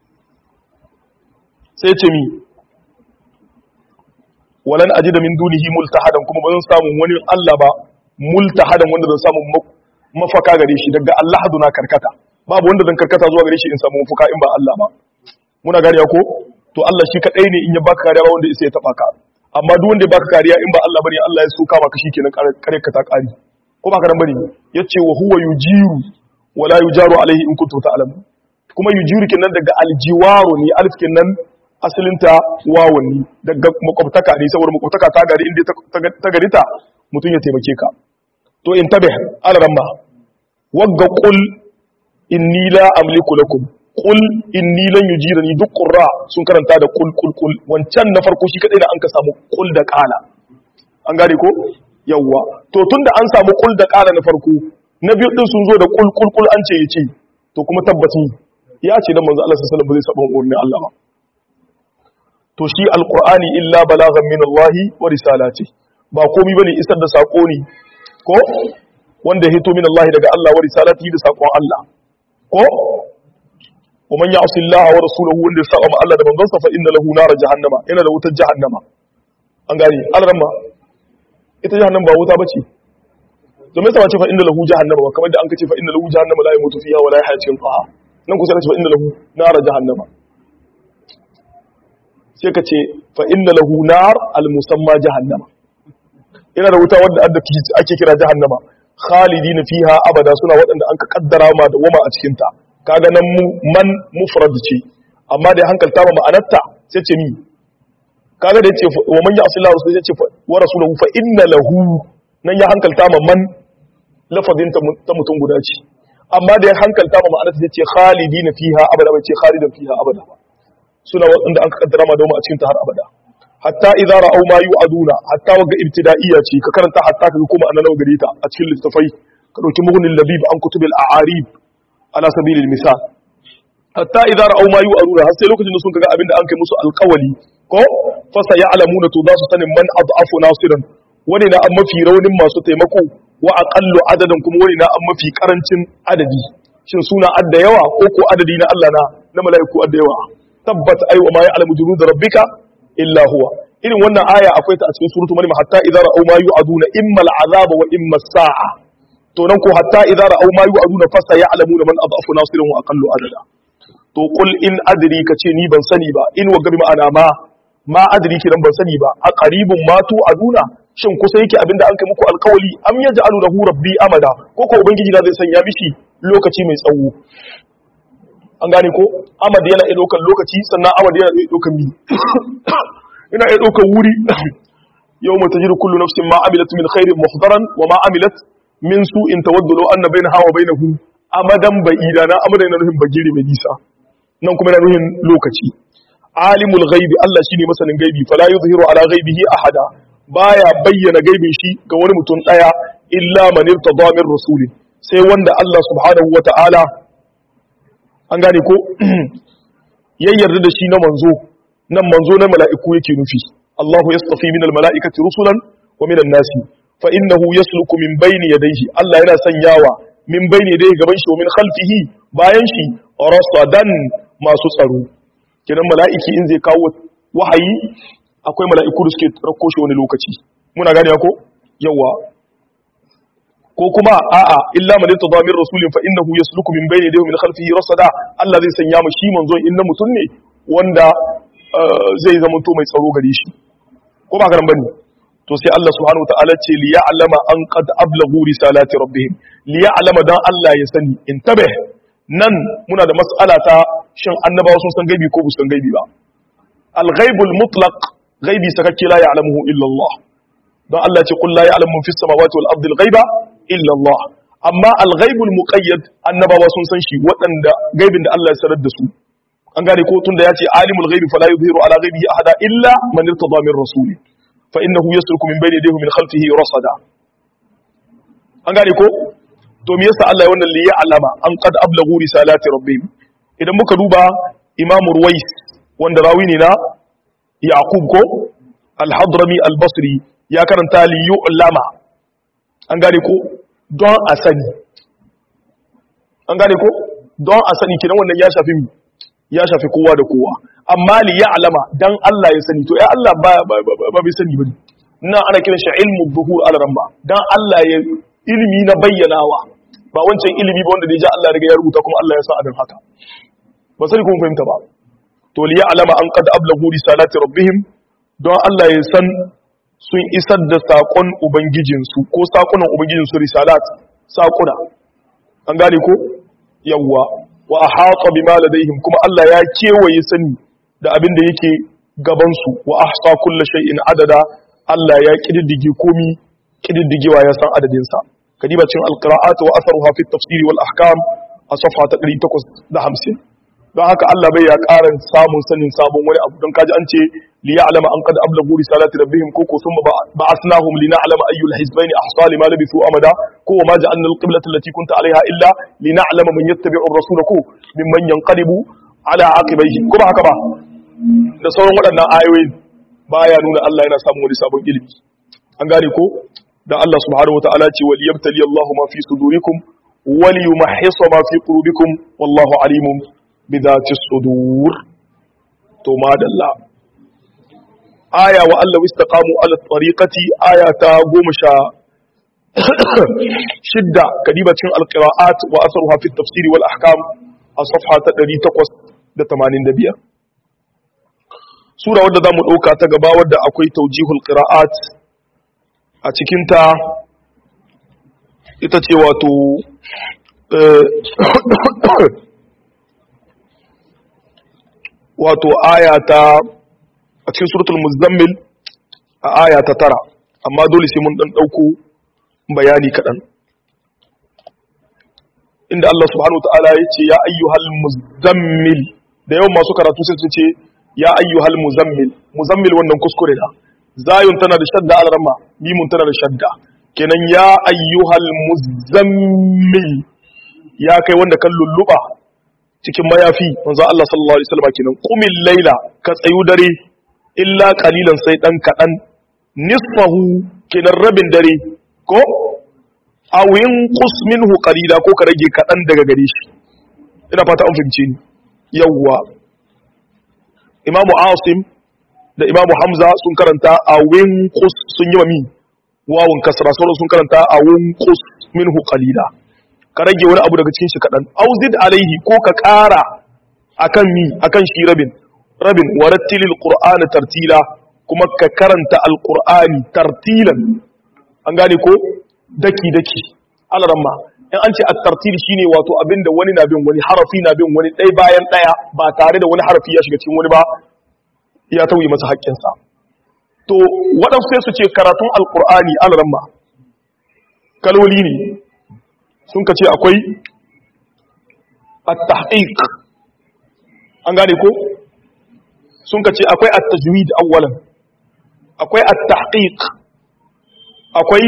sai ce mi walan ajida min dunihi multahadan kuma ba zan samu wani Allah ba multahadan wanda zan samu mafaka gare shi daga Allah na karkata babu wanda zan karkata zuwa gare shi in samu mafaka in ba Allah ba muna gariya ko to Allah shi kadai ne in ya baka kariya ba wanda isa ya taba ka amma duk wanda ya baka kariya in ba Allah bane Allah ya soka maka shikenan kare ka ta kari ko baka nan bane yace wa huwa yujiru wala yujaru alaihi in kuntum ta'lamun kuma yujiru kenan daga aljiwaru ne alif kenan asalinta wawun ne daga makwabtaka ne saboda makwabtaka ta gari inda ta gari ta mutum ya taimake ka to in tabe alaramma wagga qul inni la amliku lakum qul inni lan yujirani duk qurra sun karanta da qul qul qul wancan na farko shi kadai da an ka samu qul da qala an gane ko yawwa to tunda an samu qul da qala na farko na biyu din sun zo da qul qul qul an ce yace to kuma tabbaci ya ce dan manzo Allah sallallahu alaihi wasallam zai saba umarnin Allah ba to shi alqur'ani illa balaghan min Allah wa risalati ba komai bane isar da sako ne ko wanda ya hito min Allah daga Allah wa risalati da sakon Allah ko ومن يعص الله ورسوله wanda ya saba ma Allah da manzon sa fa inna lahu nar jahannama yana da wutar jahannama an gane alramma ita jahannama ba wuta bace to me yasa wace fa inna lahu jahannama ba kamar da an kace fa inna lahu jahannama la yamutu fiha wa la yahya cikin qaha nan kusa ce fa inna lahu nar jahannama sai ka ce fa inna lahu nar al musamma jahannama yana da wuta wadda ake kira jahannama khalidina fiha abada suna waɗanda an ka kaddara ma da wama a cikin ta kaga nan man mufrad ce amma da hankalta ma ma'anarta sai ce mi kaga da yace wa man ya'si Allah sai ce wa rasuluhu fa inna lahu nan ya hankalta ma man lafazin ta mutum guda ce amma da ya hankalta ma ma'anarta sai ce khalidina fiha abada bai ce khalidan fiha abada ba suna waɗanda an ka kaddara ma da wama a cikin ta har abada hatta idza ra'aw ma yu'aduna hatta waga ibtida'iyya ce ka karanta hatta ka kuma annabawa gare ta a cikin littafai ka dauki mughni labib an kutubil a'arib ala sabilil misal hatta idza ra'aw ma yu'aduna har sai lokacin da sun kaga abinda an kai musu alƙawali ko fa sayalamuna to za su sanin man ad'afu nasiran wani na an mafi raunin masu taimako wa aqallu adadan kuma wani na an mafi karancin adadi shin suna adda yawa ko ko adadi na Allah na na mala'iku adda yawa tabbat ay wa ma ya'lamu junud rabbika illa huwa irin wannan aya akwai ta a cikin suratul maryam hatta idza ra'aw ma yu'aduna imma al'azaba wa imma as-sa'a to nan ko hatta idza ra'aw ma yu'aduna fa saya'lamuna man adhafu nasiran wa aqallu adada to qul in adri kace ni ban sani ba in wa gabi ma'ana ma ma adri kiran ban sani ba a qaribun ma tu aduna shin kusa yake abinda an kai muku alkawali am yaj'alu lahu rabbi amada ko ko ubangiji na zai sanya mishi lokaci mai tsawo an gane ko amad yana iya ɗaukar lokaci sannan amad yana iya ɗaukar mi ina iya ɗaukar wuri yau mata jiru kullu nafsin ma amilat min khairin muhdaran wa ma amilat min su in tawaddu law anna bainaha wa bainahu amadan ba'ida na amadan yana nufin bagire mai nisa nan kuma yana nufin lokaci alimul ghaibi Allah shine masanin gaibi fala yuzhiru ala ghaibihi ahada baya bayyana gaibin shi ga wani mutum daya illa man irtada min rasulin sai wanda Allah subhanahu wata'ala an gane ko ya yarda da shi na manzo nan manzo na mala'iku yake nufi Allahu yastafi min almala'ikati rusulan wa min an-nasi fa innahu yasluku min bayni yadayhi Allah yana sanyawa min bayni yadayhi gaban shi wa min khalfihi bayan shi rasadan masu tsaro kidan mala'iki in zai kawo wahayi akwai mala'iku da suke rako shi wani lokaci muna gane ko yawa ko kuma a'a illa man yatada min rasulin fa innahu yasluku min bayni yadayhi min khalfihi rasada Allah zai sanya mu shi manzon inna mutun ne wanda zai zama to mai tsaro gare shi ko ba garan bane to sai Allah subhanahu wataala ce li ya'lama an qad ablaghu risalati rabbihim li ya'lama dan Allah ya sani intabe nan muna da mas'ala ta shin annabawa sun san gaibi ko ba san gaibi ba al-ghaibul mutlaq gaibi sakakke la ya'lamuhu illa Allah don Allah ce qul la ya'lamu man fis samawati wal ardi al-ghaiba illa Allah amma al-ghaibul muqayyad annabawa sun san shi waɗanda gaibin da Allah ya sanar da su an gane ko tunda ya ce alimul ghaibi fala yuzhiru ala ghaibihi ahada illa man irtada min rasuli fa innahu yasluku min bayni yadayhi min khalfihi rasada an gane ko to me yasa Allah ya wannan li ya'lama an qad ablaghu risalati rabbihim idan muka duba Imam Ruwais wanda rawi ne na Yaqub ko Al-Hadrami Al-Basri ya karanta li yu'lama an gane ko don a sani an gane ko don a sani kidan wannan ya shafi ya shafi kowa da kowa amma li ya'lama dan Allah ya sani to ya Allah ba ba bai sani bane nan ana kiran shi ilmu dhuhur al-ramba dan Allah ya ilimi na bayyanawa ba wancan ilimi ba wanda da ya Allah daga ya rubuta kuma Allah ya sa abin haka ba sani kuma fahimta ba to li ya'lama an qad ablagu risalati rabbihim don Allah ya san sun isar da sakon ubangijinsu ko sakunan ubangijinsu risalat sakuna an gane ko yawwa wa ahata bima ladaihim kuma Allah ya kewaye sani da abin da yake gaban su wa ahsa kulli shay'in adada Allah ya kididdige komi kididdigewa ya san adadin sa kadiba cin alqira'at wa atharuha fi tafsir wal ahkam a safha ta 850 don haka Allah bai ya karan samun sanin sabon wani abu don kaji an ce li ya'lama an qad ablagu risalati rabbihim ko ko thumma ba'athnahum li na'lama ayyul hizbayn ahsa lima labithu amada ko ma ja'alna al-qiblata allati kunta 'alayha illa li na'lama man yattabi'u ar-rasula ko mimman yanqalibu ala aqibaihi ko ba haka ba da sauran waɗannan ayoyi baya nuna Allah yana samun wani sabon ilimi an gane ko da Allah subhanahu wataala ce wal yabtali Allahu ma fi sudurikum wal yumahhisa ma fi qulubikum wallahu alimun bidati sudur to madalla aya wa Allah istaqamu ala tariqati aya ta goma sha shidda kadiba cikin alqira'at wa asruha fi tafsir wal ahkam a safha ta 885 sura wadda zamu dauka ta gaba wadda akwai tawjihul qira'at a cikin ta ita ce wato wato aya ta a cikin suratul muzammil a aya ta tara amma dole sai mun dan dauko bayani kadan inda Allah subhanahu wataala ya ce ya ayyuhal muzammil da yawan masu karatu sai sun ce ya ayyuhal muzammil muzammil wannan kuskure da zayun tana da shadda alarma mimun tana da shadda kenan ya ayyuhal muzammil ya kai wanda kan lulluba cikin mayafi manzo Allah sallallahu alaihi wasallam kenan qumil laila ka tsayu dare illa qalilan sai dan kadan nisfahu kenan rabin dare ko awin qus minhu qalila ko ka rage kadan daga gare shi ina fata an fahimce ni yawwa imamu asim da imamu hamza sun karanta awin qus sun yi mami wawun kasra sauran sun karanta awin qus minhu qalila ka rage wani abu daga cikin shi kadan auzid alaihi ko ka kara akan mi akan shi rabin rabin warattilil qur'ana tartila kuma ka karanta alqur'ani tartilan an gane ko daki daki alaramma in an ce at-tartil shine wato abinda wani na bin wani harafi na bin wani ɗaya bayan ɗaya ba tare da wani harafi ya shiga cikin wani ba ya tauye masa haƙƙinsa to waɗansu sai su ce karatun alqur'ani alaramma kaloli ne sun ka ce akwai at-tahqiq an gane ko sun ka ce akwai at-tajwid awwalan akwai at-tahqiq akwai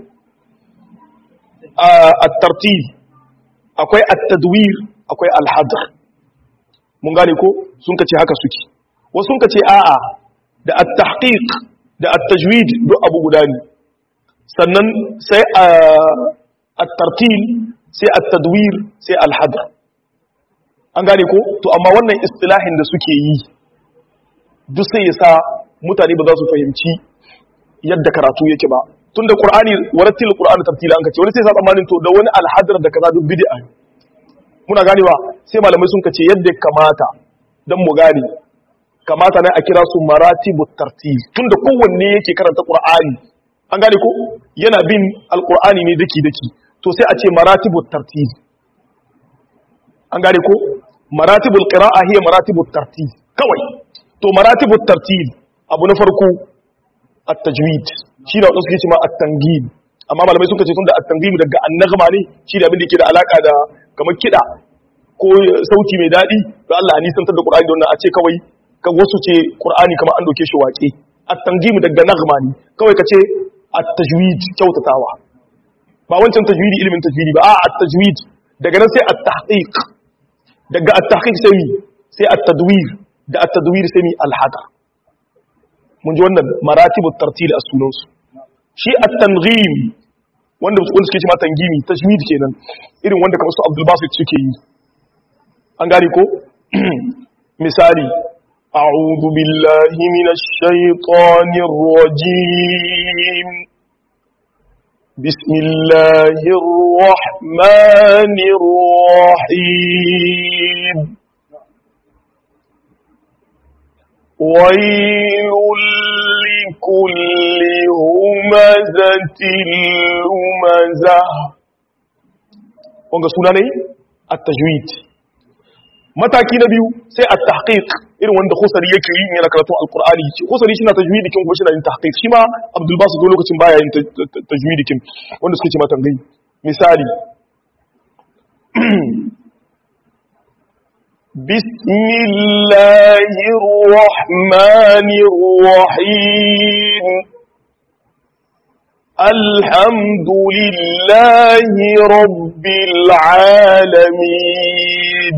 at-tartil akwai at-tadwir akwai al-hadr mun gane ko sun ka ce haka suke wasu sun ka ce a'a da at-tahqiq da at-tajwid duk abu guda ne sannan sai at-tartil sai at-tadwir sai al-hadr an gane ko to amma wannan istilahin da suke yi duk sai ya sa mutane ba za su fahimci yadda karatu yake ba tunda qur'ani warattil qur'ani tartila an kace wani sai sa tsammanin to da wani alhadar da kaza duk bid'a muna ganewa sai malamai sun kace yadda kamata dan mu gane kamata ne a kira su maratibut tartil tunda kowanne yake karanta qur'ani an gane ko yana bin alqur'ani ne daki daki to sai a ce maratibut tartil an gane ko maratibul qira'a hiya maratibut tartil kawai to maratibut tartil abu na farko at-tajwid shi da wadansu ke ce ma at-tangim amma malamai sun ce tunda at-tangim daga an-naghma ne shi da abin da yake da alaka da kamar kida ko sauti mai dadi to Allah ni santar da Qur'ani don a ce kawai kan wasu ce Qur'ani kamar an doke shi waƙe at-tangim daga naghma ne kawai ka ce at-tajwid kyautatawa ba wancan tajwidi ilimin tajwidi ba a at-tajwid daga nan sai at-tahqiq daga at-tahqiq sai mi sai at-tadwir da at-tadwir sai mi al-hadar mun ji wannan maratibu tartil a sunansu shi at-tanghim wanda wanda suke cewa tangimi tajwid kenan irin wanda kamar su Abdul Basit suke yi an gane ko misali a'udhu billahi minash shaitanir rajim bismillahir rahmanir rahim ويل لكل همزة لمزة wanga suna ne at-tajwid mataki na biyu sai at-tahqiq irin wanda khusari yake yi yana karatu al-qur'ani khusari shi na tajwidi kin kuma shi na yin tahqiq shi ma abdul basit do lokacin baya yin tajwidi kin wanda suke ce mata gai misali بسم الله الرحمن الرحيم الحمد لله رب العالمين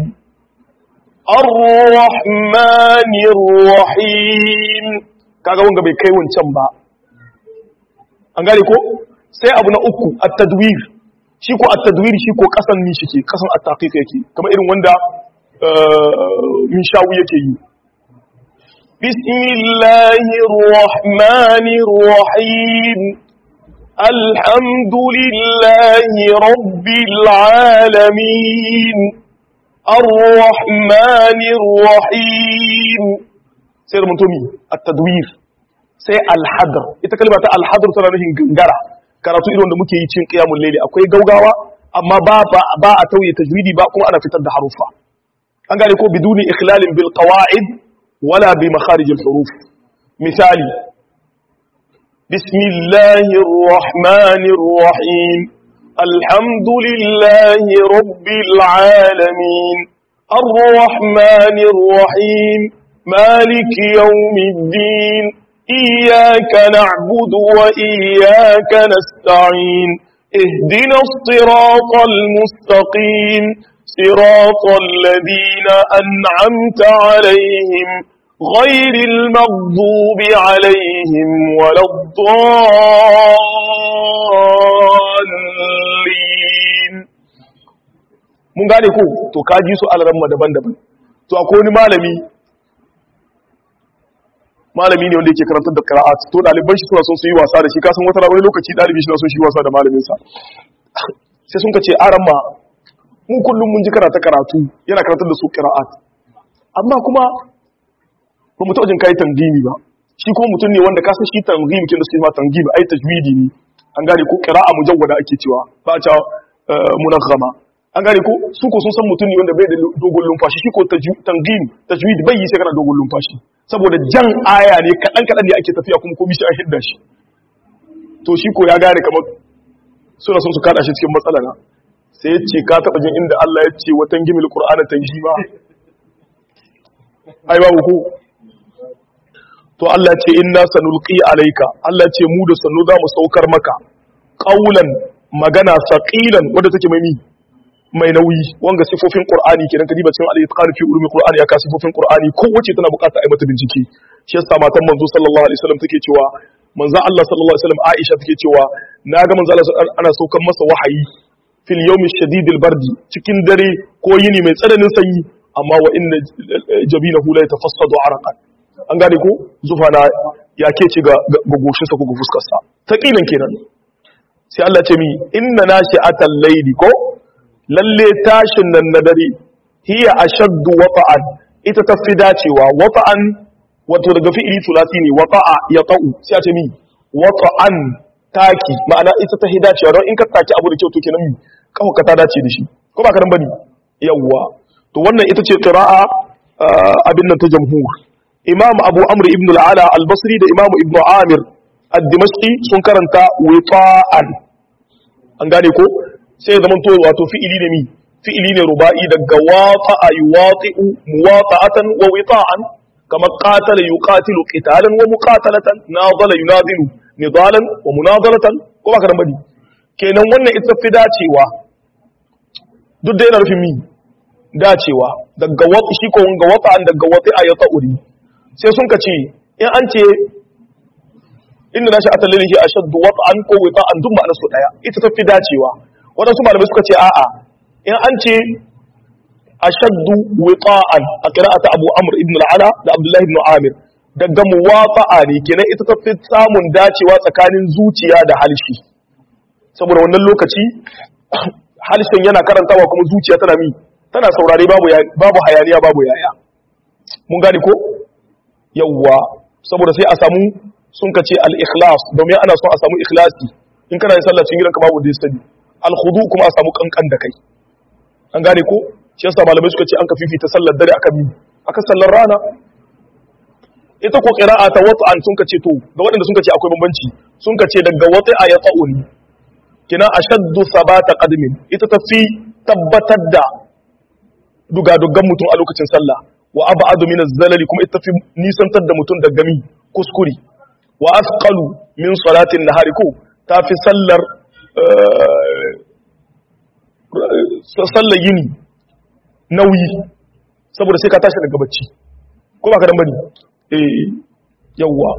الرحمن الرحيم kaga wanga bai kai wancan ba an gane ko sai abu na uku at-tadwir shi ko at-tadwir shi ko kasan ni shike kasan at-taqiq yake kamar irin wanda min shawu yake yi bismillahir rahmanir rahim alhamdulillahi rabbil alamin arrahmanir rahim sai mun tomi at-tadwir sai al-hadr ita kalma ta al-hadr tana nufin gangara karatu irin wanda muke yi cin qiyamul layli akwai gaugawa amma ba ba a tauye tajwidi ba kuma ana fitar da harufa an gane ko biduni ikhlalin bil qawaid wala bi makharij al huruf misali bismillahir rahmanir rahim alhamdulillahi rabbil alamin arrahmanir rahim maliki yawmiddin iyyaka na'budu wa iyyaka nasta'in اهدنا الصراط المستقيم صراط الذين أنعمت عليهم غير المغضوب عليهم ولا الضالين mun gane ko to ka ji su alaramma daban-daban to akwai wani malami malami ne wanda yake karantar da qira'at to daliban shi suna son su yi wasa da shi kasan wata wani lokaci dalibi shi na son shi wasa da malamin sa sai sun ka ce aramma mu kullum mun ji karata karatu yana karantar da su qira'at amma kuma ba mu taɓa jin kai tangimi ba shi kuma mutum ne wanda kasan shi tangimi kin da suke ma tangimi ai tajwidi ne an gane ko qira'a mujawwada ake cewa ba a cewa munaghama an gane ko su ko sun san mutum ne wanda bai da dogon lumfashi shi ko tangim tajwid bai yi sai kana dogon lumfashi saboda jan aya ne kadan kadan ne ake tafiya kuma komai sai a hidda shi to shi ko ya gane kamar suna son su kada shi cikin matsala na sai ya ce ka taba jin inda Allah ya ce watan gimil qur'ana tanjima ai babu ko to Allah ce inna sanulqi alayka Allah ce mu da sanu za mu saukar maka qaulan magana saqilan wanda take mai mi mai nauyi wanga sifofin qur'ani kenan kadiba cikin al-itqan fi ulumi qur'ani ya ka sifofin qur'ani kowace tana bukata ai mata bincike shi yasa matan manzo sallallahu alaihi wasallam take cewa manzo Allah sallallahu alaihi wasallam Aisha take cewa naga manzo Allah ana saukan masa wahayi fil yawmi shadidil bardi cikin dare ko yini mai tsananin sanyi amma wa inna jabinahu la yatafassadu araqan an gane ko zufana ya ke ci ga goshinsa ko ga fuskarsa taqilan kenan sai Allah ce mi inna nashi'atal layli ko lalle tashin nan na dare hiya ashaddu wata'an ita ta fi dacewa wata'an wato daga fi'ili tulati ne wata'a ya ta'u sai a ce mi wata'an taki ma'ana ita ta fi dacewa don in ka taki abu da kyau to kenan mi kawo ka ta dace da shi ko ba ka nan bane yawwa to wannan ita ce qira'a abin nan ta jamhur imam abu amr ibn al-ala al-basri da imam ibn amir ad-dimashqi sun karanta wita'an an gane ko sai ya zamanto wato fi'ili ne mi fi'ili ne ruba'i daga wata'a yuwati'u muwata'atan wa wita'an kamar qatala yuqatilu qitalan wa muqatalatan nadala yunadilu nidalan wa munadalatan ko ba ka bane kenan wannan ita fi dacewa duk da yana rufin mi dacewa daga wata shi ko ga wata'an daga wata'a ya ta'uri sai sun ka ce in an ce inda na sha'atar lalihi a shaddu wata'an ko wita'an duk ma'anar su daya ita ta fi dacewa waɗansu malamai suka ce a'a in an ce ashaddu wita'an a qira'ata Abu Amr ibn al-Ala da Abdullah ibn Amir daga muwafa'a ne kenan ita ta fi samun dacewa tsakanin zuciya da halshi saboda wannan lokaci halshen yana karantawa kuma zuciya tana mi tana saurare babu babu hayaniya babu yaya mun gane ko yawwa saboda sai a samu sun kace al-ikhlas domin ana son a samu ikhlasi in kana yin sallah cikin gidanka babu da sani al-khudu kuma a samu kankan da kai an gane ko shi yasa malamai suka ce an ka fifita sallar dare akan mi akan sallar rana ita ko qira'a ta wata'an sun kace to ga waɗanda sun kace akwai bambanci sun kace daga wata'a ya ta'un kina ashaddu sabata qadmin ita ta fi tabbatar da dugadugan mutum a lokacin sallah wa ab'adu min az-zalali kuma ita fi nisantar da mutum daga mi kuskure wa asqalu min salatin nahari ko ta fi sallar sallar yini nauyi saboda sai ka tashi daga bacci ko ba ka dan bane eh yawwa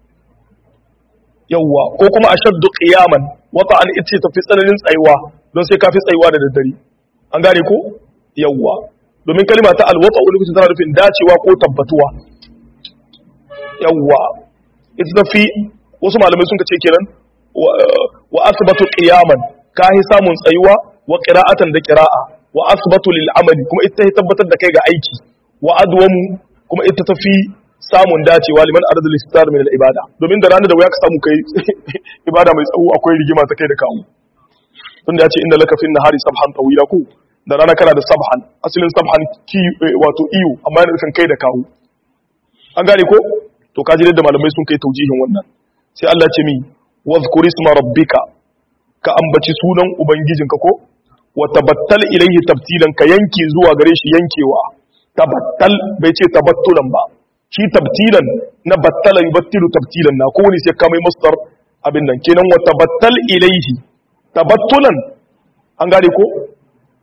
yawwa ko kuma ashaddu qiyaman wata an ita tafi tsananin tsayuwa don sai ka fi tsayuwa da daddare an gane ko yawwa domin kalima ta alwata wani lokacin tana nufin dacewa ko tabbatuwa yawwa ita tafi wasu malamai sun ce kenan wa asbatu qiyaman ka yi samun tsayuwa wa qira'atan da qira'a wa asbatu lil amali kuma ita ta tabbatar da kai ga aiki wa adwamu kuma ita tafi samun dacewa liman arada listar min al ibada domin da ranar da waya ka samu kai ibada mai tsawo akwai rigima ta kai da kawo tunda ya ce inna laka fin nahari sabhan tawila ku da rana kana da sabhan asalin sabhan ki wato iyo amma yana nufin kai da kawo an gane ko to kaji da malamai sun kai taujihin wannan sai Allah ce mi wazkur isma rabbika ka ambaci sunan ubangijinka ko wa tabattal ilayhi tabtilan ka yanke zuwa gare shi yankewa tabattal bai ce tabattulan ba shi tabtilan na battala yubattilu tabtilan na kowane sai ka mai masdar abin nan kenan wa tabattal ilayhi tabattulan an gane ko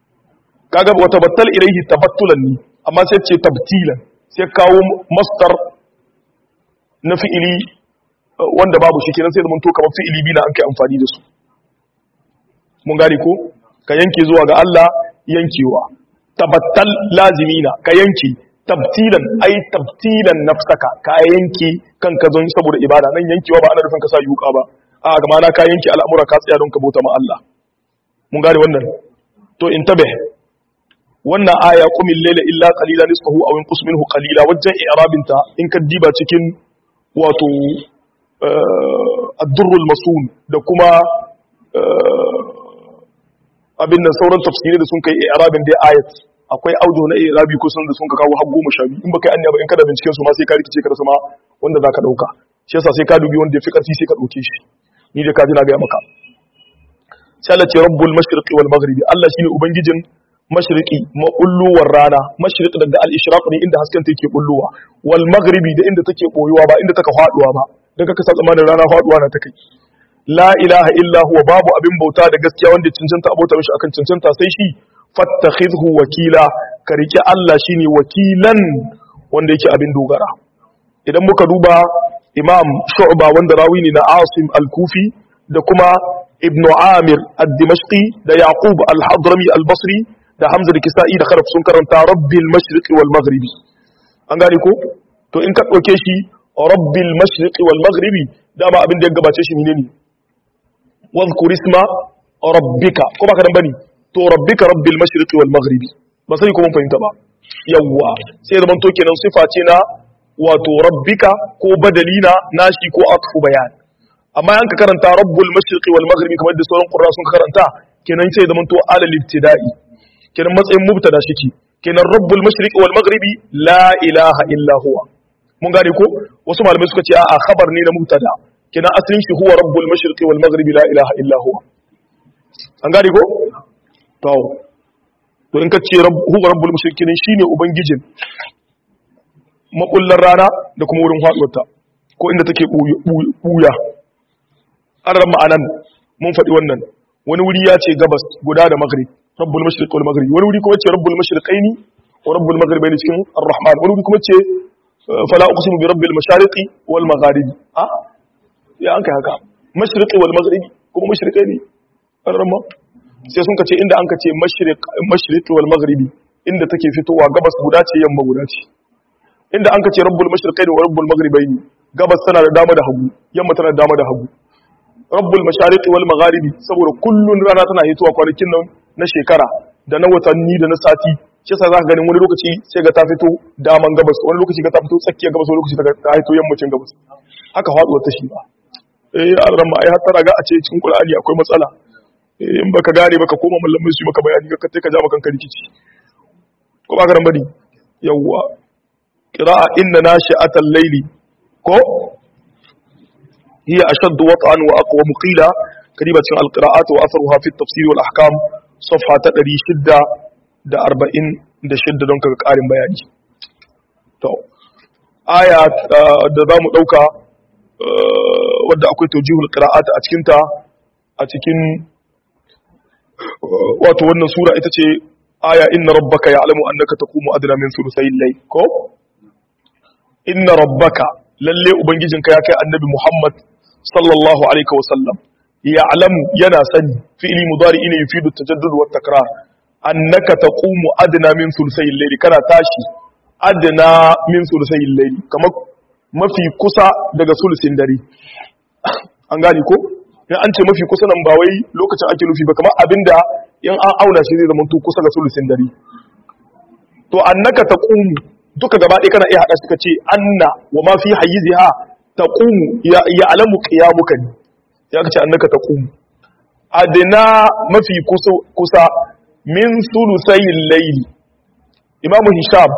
kaga wa tabattal ilayhi tabattulan ni amma sai ce tabtilan sai kawo masdar na fi'ili wanda babu shi kenan sai zaman to kamar fi'ili biyu na an kai amfani da su mun gane ko ka yanke zuwa ga Allah yankewa tabattal lazimina ka yanke tabtilan ai tabtilan nafsaka ka yanke kanka zon saboda ibada nan yankewa ba ana nufin ka sa yuka ba a ga mana ka yanke al'amura ka tsaya don ka bauta ma Allah mun gane wannan to in tabe wannan aya qumil layla illa qalila nisfahu aw inqus minhu qalila wajen i'rabinta in ka diba cikin wato ad-durrul masun da kuma abin nan sauran tafsiri da sun kai i'rabin dai ayat akwai audio na i'rabi kusan da sun ka kawo har goma sha biyu in baka yi anya ba in kada binciken su ma sai ka rikice ka rasa ma wanda zaka dauka shi yasa sai ka dubi wanda ya fi karfi sai ka dauke shi ni da ka ji na ga maka sai Allah ce rabbul mashriqi wal maghribi Allah shine ubangijin mashriqi mabulluwar rana mashriq daga al ishraq ne inda hasken ta yake bulluwa wal maghribi da inda take boyuwa ba inda take faduwa ba daga ka sa zamanin rana faduwa na take la ilaha illa huwa babu abin bauta da gaskiya wanda cancanta abota mishi akan cancanta sai shi fattakhidhu wakila ka rike Allah shine wakilan wanda yake abin dogara idan muka duba imam shu'ba wanda rawi ne na asim al-kufi da kuma ibn amir ad-dimashqi da yaqub al-hadrami al-basri da hamza da kisa'i da kharaf sun karanta rabbil mashriqi wal maghribi an gane ko to in ka dauke shi rabbil mashriqi wal maghribi dama abin da ya gabace shi menene wadhkur isma rabbika ko ba ka dan bane to rabbika rabbil mashriqi wal maghribi ba sai ko mun fahimta ba yawwa sai zaman to kenan sifa ce na wato rabbika ko badalina nashi ko atfu bayan amma yanka karanta rabbul mashriqi wal maghribi kamar da sauran qurra sun karanta kenan sai zaman to alal ibtida'i kenan matsayin mubtada shike kenan rabbul mashriqi wal maghribi la ilaha illa huwa mun gane ko wasu malamai suka ce a khabar ne na mubtada kenan asalin shi huwa rabbul mashriqi wal maghribi la ilaha illa huwa an gane ko to to in ka ce huwa rabbul mushrikin shine ubangijin makullar rana da kuma wurin haduwarta ko inda take buya an ran ma'anan mun faɗi wannan wani wuri ya ce gabas guda da maghrib rabbul mashriq wal maghrib wani wuri kuma ce rabbul mashriqaini wa rabbul maghribaini cikin ar-rahman wani wuri kuma ce fala uqsimu bi rabbil mashariqi wal magharibi a ya an kai haka mashriqi wal maghribi kuma mashriqaini an ran sai sun kace inda an kace mashriq mashriqi wal maghribi inda take fitowa gabas guda ce yamma guda ce inda an kace rabbul mashriqaini wa rabbul maghribaini gabas tana da dama da hagu yamma tana da dama da hagu rabbul mashariqi wal magharibi saboda kullun rana tana hitowa kwanakin nan na shekara da na watanni da na sati shi yasa zaka ganin wani lokaci sai ga ta fito daman gabas wani lokaci ga ta fito tsakiyar gabas wani lokaci ta hito yammacin gabas haka faduwar ta shi ba eh an ramma ai har tara ga a ce cikin qur'ani akwai matsala in baka gane baka koma mallamai su maka bayani ka kai ka ja maka rikici ko ba ka ran bane yawwa qira'a inna nashi'atal layli ko hiya ashaddu wat'an wa aqwa qila kariba cikin alqira'at wa atharuha fi at-tafsir wal ahkam safha ta 646 don kaga karin bayani to aya da zamu dauka wadda akwai tawjihul qira'at a cikin ta a cikin wato wannan sura ita ce aya inna rabbaka ya'lamu annaka taqumu adna min thuluthayil layl ko inna rabbaka lalle ubangijinka ya kai annabi Muhammad sallallahu alaihi wa sallam ya'lamu yana sani fi'li mudari ne yufidu tajaddud wa takrar annaka taqumu adna min thuluthayil layl kana tashi adna min thuluthayil layl kamar mafi kusa daga sulusin dare an gane ko in an ce mafi kusa nan ba wai lokacin ake nufi ba kamar abinda in an auna shi zai zama to kusa ga sulusin dare to annaka taqumu duka gaba ɗaya kana iya haɗa suka ce anna wa ma fi hayyiziha taqumu ya ya'lamu qiyamuka ne ya kace annaka taqumu adna mafi kusa kusa min sulusayil layl imam hisham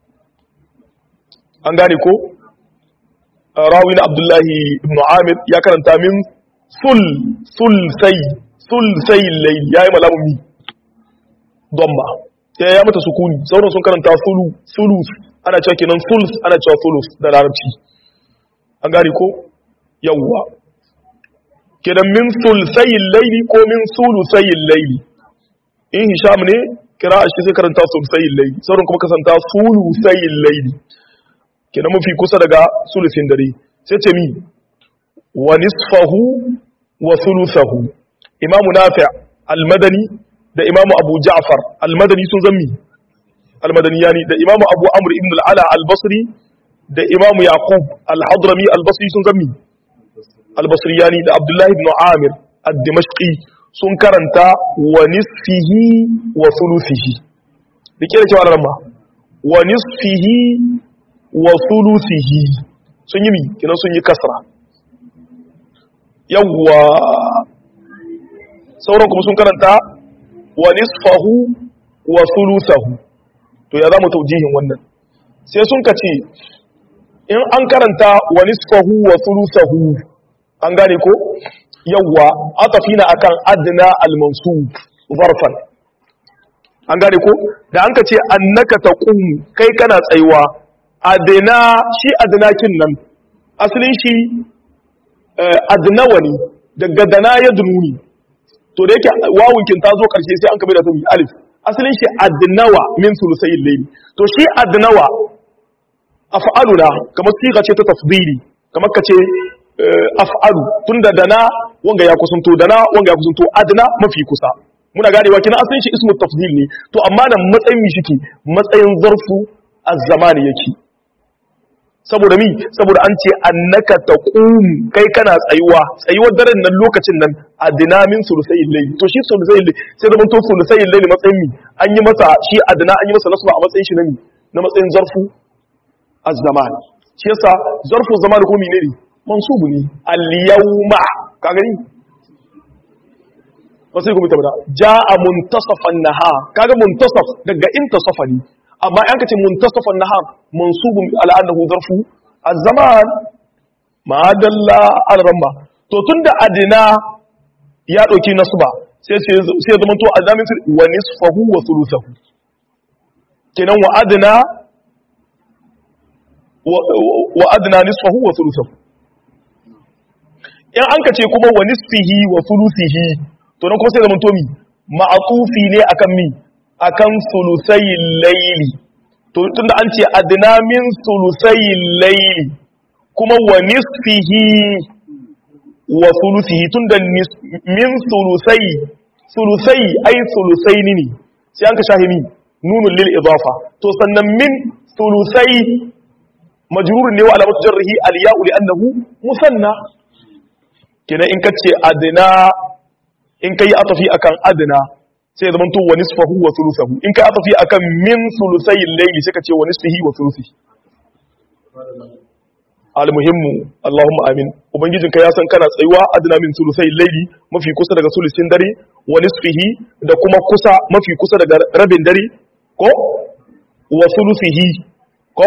an gane ko rawi na abdullahi ibn amir ya karanta min sul sul sai sul sai layl yayi malamu mi domba ya ya mata sukuni sauran sun karanta sulu sulus ana cewa kenan sulus ana cewa sulus da larabci an gane ko yawwa kenan min sulsayin laili ko min sulusayin laili in hisham ne kira shi sai karanta sulsayin laili sauran kuma kasanta sulusayin laili kenan mafi kusa daga sulusin dare sai ce mi wa nisfahu wa thuluthahu imamu nafi' al-madani da imamu abu ja'far al-madani sun zammi al-madani yani da imamu abu amr ibn al-ala al-basri da imamu yaqub al-hadrami al-basri sun zammi al-basri yani da abdullahi ibn amir ad-dimashqi sun karanta wa nisfihi wa thuluthihi dike da cewa ramma wa nisfihi wa thuluthihi sun yi mi kinan sun yi kasra yawwa sauran kuma sun karanta wa nisfahu wa thuluthahu to ya zamu taujihin wannan sai sun kace in an karanta wa nisfahu wa thuluthahu an gane ko yawwa atafina akan adna al-mansub zarfan an gane ko da an ka ce annaka taqum kai kana tsayuwa adna shi adnakin nan asalin shi adnawa ne daga dana ya dununi to da yake wawunkin ta zo karshe sai an kabe da ta alif asalin shi adnawa min sulusayil layli to shi adnawa af'aluna kamar siga ce ta tafdili kamar ka ce af'alu tunda dana wanga ya kusanto dana wanga ya kusanto adna mafi kusa muna ganewa kina asalin shi ismu tafdil ne to amma nan matsayin mi shike matsayin zarfu az-zamani yake saboda mi saboda an ce annaka taqum kai kana tsayuwa tsayuwar daren nan lokacin nan adna min sulusayil layl to shi sulusayil sai da mun to sulusayil layl matsayin mi an yi masa shi adna an yi masa nasba a matsayin shi na mi na matsayin zarfu az-zaman shi yasa zarfu zaman ko menene mansubu ne al-yawma ka gani wasu kuma tabbata jaa muntasafan nahar kaga muntasaf daga intasafa ne amma an kace muntasafan nahar mansubun ala annahu zarfu az-zaman ma dalla al-ramma to tunda adina ya dauki nasba sai sai sai zaman to azamin wa nisfahu wa thuluthahu kenan wa adna wa adna nisfahu wa thuluthahu in an ka ce kuma wa nisfihi wa thuluthihi to nan kuma sai zaman tomi ma'atufi ne akan mi akan sulusayil layli to tunda an ce adna min sulusayil layli kuma wa nisfihi wa thuluthihi tunda min sulusai sulusai ai sulusaini ne sai an ka shahimi nunun lil idafa to sannan min sulusai majrurun ne wa alamatu jarrihi al ya'u li annahu musanna kenan in kace adna in kai atafi akan adna sai zaman to wa nisfahu wa thuluthahu in kai atafi akan min sulusayil layli sai kace wa nisfihi wa thuluthi almuhimmu allahumma amin ubangijin ka ya san kana tsayuwa adna min sulusayil layli mafi kusa daga sulusin dare wa nisfihi da kuma kusa mafi kusa daga rabin dare ko wa thuluthihi ko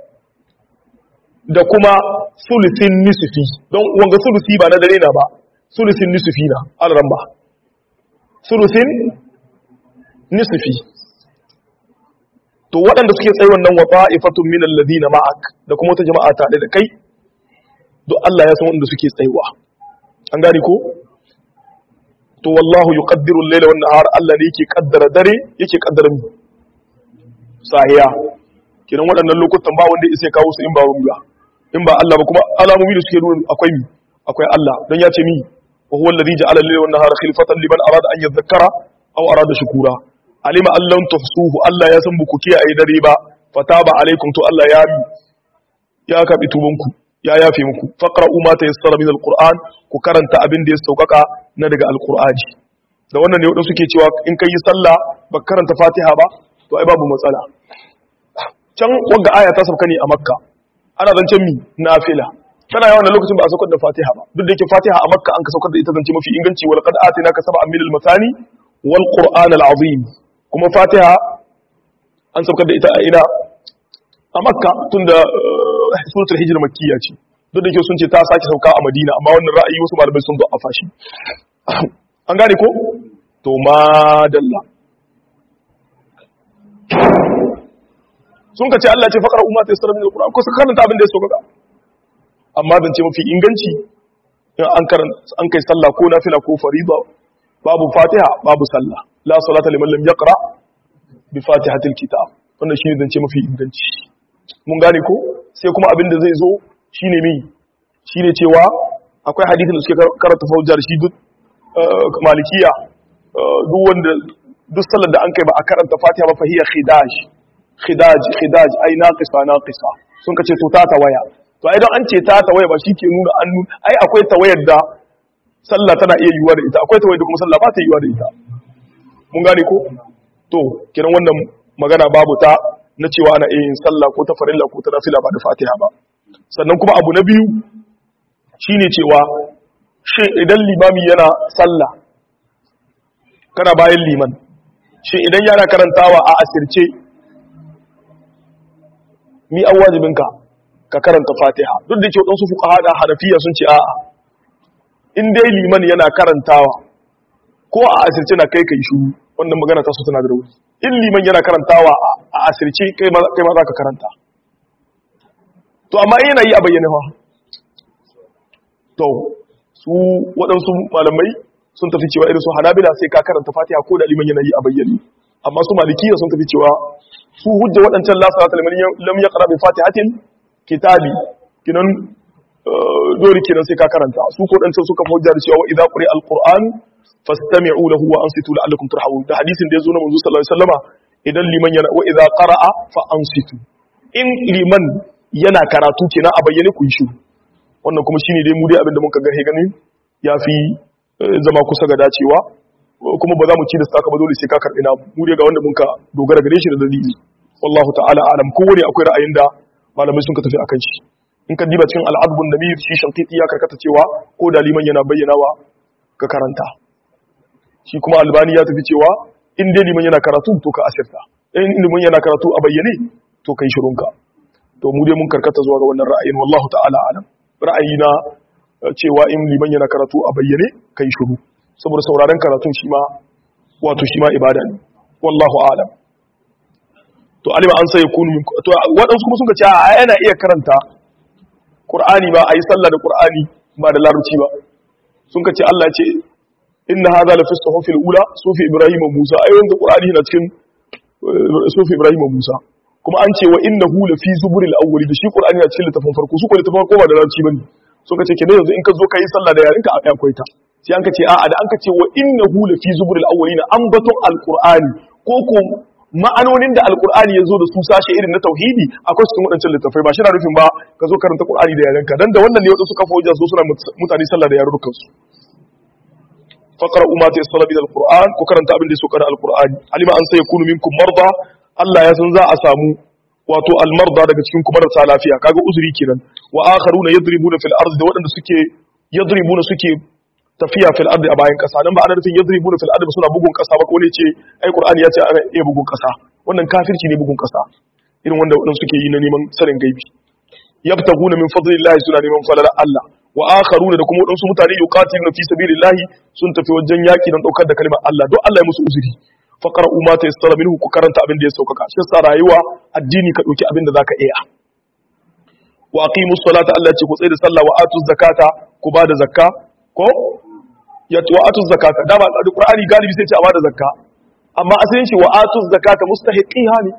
da kuma sulusin nisfi don wanga sulusi ba na dare na ba sulusin nisfi na alramba sulusin nisfi to waɗanda suke tsaye wannan wa ta'ifatun min alladhina ma'ak da kuma wata jama'a ta da kai duk Allah ya san wanda suke tsayuwa an gane ko to wallahu yuqaddiru al-layla wan nahar Allah ne yake kaddara dare yake kaddara mu sahiya kiran waɗannan lokutan ba wanda ya kawo su in ba ruwa in ba Allah ba kuma alamomi da suke nuna akwai mi akwai Allah don ya ce mi wa huwa alladhi ja'ala al-layla wan nahara khilfatan liman arada an yadhakkara aw arada shukura alima allan tuhsuhu Allah ya san buku kiyaye dare ba fataba alaikum to Allah ya mi ya kabi tubanku ya yafe muku faqra'u ma tayassara min al-qur'an ku karanta abin da ya saukaka na daga al-qur'ani da wannan ne wadansu suke cewa in kai sallah ba karanta fatiha ba to ai babu matsala can wanga aya ta sauka ne a makka ana zancen mi nafila tana yawan lokacin ba a saukar da fatiha ba duk da yake fatiha a makka an ka saukar da ita zance mafi inganci wal qad atina ka sab'a min al masani wal qur'an al azim kuma fatiha an saukar da ita a ina a makka tunda suratul hijr makkiya ce duk da yake sun ce ta sake sauka a madina amma wannan ra'ayi wasu malamai sun zo a fashi an gane ko to madalla sun ka ce Allah ce faƙar umma ta yasara min alquran ko suka karanta abin da ya sauka amma zance mafi inganci in an karanta an kai sallah ko nafila ko fariba babu fatiha babu sallah la salata liman lam yaqra bi fatihatil kitab wannan shine zance mafi inganci mun gane ko sai kuma abin da zai zo shine mi shine cewa akwai hadisin da suke karanta faujar shi duk malikiya duk wanda duk sallar da an kai ba a karanta fatiha ba fahiya khidaj khidaj khidaj ai naqisa naqisa sun kace to ta tawaya to ai don an ce ta tawaya ba shike nuna an nuna ai akwai tawayar da sallah tana iya yiwuwa da ita akwai tawayar da kuma sallah ba ta yiwuwa da ita mun gane ko to kiran wannan magana babu ta na cewa ana iya yin sallah ko ta farilla ko ta nafila ba da fatiha ba sannan kuma abu na biyu shine cewa shin idan limami yana sallah kana bayan liman shin idan yana karantawa a asirce mi an wajibinka ka karanta fatiha duk da ke waɗansu fuka haɗa hanafiya sun ce a'a in dai liman yana karantawa ko a asirce na kai kai shuru wannan magana ta su tana da rauni in liman yana karantawa a asirce kai ma za ka karanta to amma yana yi a bayyane fa to su waɗansu malamai sun tafi cewa irin su hanabila sai ka karanta fatiha ko da liman yana yi a bayyane amma su malikiya sun tafi cewa su hujja waɗancan la salata liman lam yaqra bi fatihatin kitabi kinan dole kenan sai ka karanta su ko dan suka hujja da cewa idza quri alquran fastami'u lahu wa ansitu la'allakum turhamun da hadisin da yazo na manzo sallallahu alaihi wasallama idan liman yana wa idza qara'a fa ansitu in liman yana karatu kenan a bayyane ku yi shiru wannan kuma shine dai mu dai abinda muka ga ganin yafi zama kusa ga dacewa kuma ba za mu ci da saka ba dole sai ka karbi na mu dai ga wanda muka dogara gare shi da dalili wallahu ta'ala alam kowane akwai ra'ayin da malamai sun ka tafi akan shi in ka diba cikin al'adbun da shi shankiti ya karkata cewa ko da liman yana bayyanawa ka karanta shi kuma albani ya tafi cewa in dai liman yana karatu to ka asirta in liman yana karatu a bayyane to kai shirunka to mu dai mun karkata zuwa ga wannan ra'ayin wallahu ta'ala alam ra'ayi na cewa in liman yana karatu a bayyane kai shiru saboda sauraron karatun shi ma wato shi ma ibada ne wallahu alam to alima an sai kunu min to wadansu kuma sun ce a yana iya karanta qur'ani ba ayi sallah da qur'ani ba da larabci ba sun ce Allah ce inna hadha la fi suhufil ula sufi ibrahim wa musa ai wanda qur'ani yana cikin sufi ibrahim wa musa kuma an ce wa innahu la fi zuburil awwali da shi qur'ani yana cikin littafin farko su ko littafin farko ba da larabci bane sun ce kenan yanzu in ka zo kai sallah da yarinka akwai ta sai an ka ce a'a da an ka ce wa innahu la fi zuburil awwalina an baton alqur'ani ko ko ma'anonin da alkur'ani ya zo da su sashe irin na tauhidi akwai cikin waɗancan littafai ba shi na rufin ba ka zo karanta qur'ani da yarenka dan da wannan ne wadansu kafa wajen so suna mutane sallah da yarukan su faqra umma ta yasalla bil alquran ko karanta abin da ya soka da alqur'ani alima an sai yakunu minkum marda Allah ya san za a samu wato almarda daga cikin kuma marasa lafiya kaga uzuri kenan wa akharuna yadribuna fil ardi da waɗanda suke yadribuna suke tafiya fil ardi a bayan kasa nan ba ana nufin yadribuna fil ardi suna bugun kasa ba ko ne ce ai qur'ani ya ce ana iya bugun kasa wannan kafirci ne bugun kasa irin wanda wadansu suke yi na neman sanin gaibi yabtaguna min fadlillahi suna neman falala Allah wa akharuna da kuma wadansu mutane yuqatiluna fi sabilillahi sun tafi wajen yaki don daukar da kalmar Allah don Allah ya musu uzuri faqra umma ta yastara minhu ku karanta abin da ya saukaka shi sa rayuwa addini ka dauki abin da zaka iya wa aqimus salata Allah ya ce ku tsaye da sallah wa atuz zakata ku ba da zakka ko ya wa atuz zakata da ba da qur'ani galibi sai ce a ba da zakka amma asalin shi wa atuz zakata mustahiqiha ne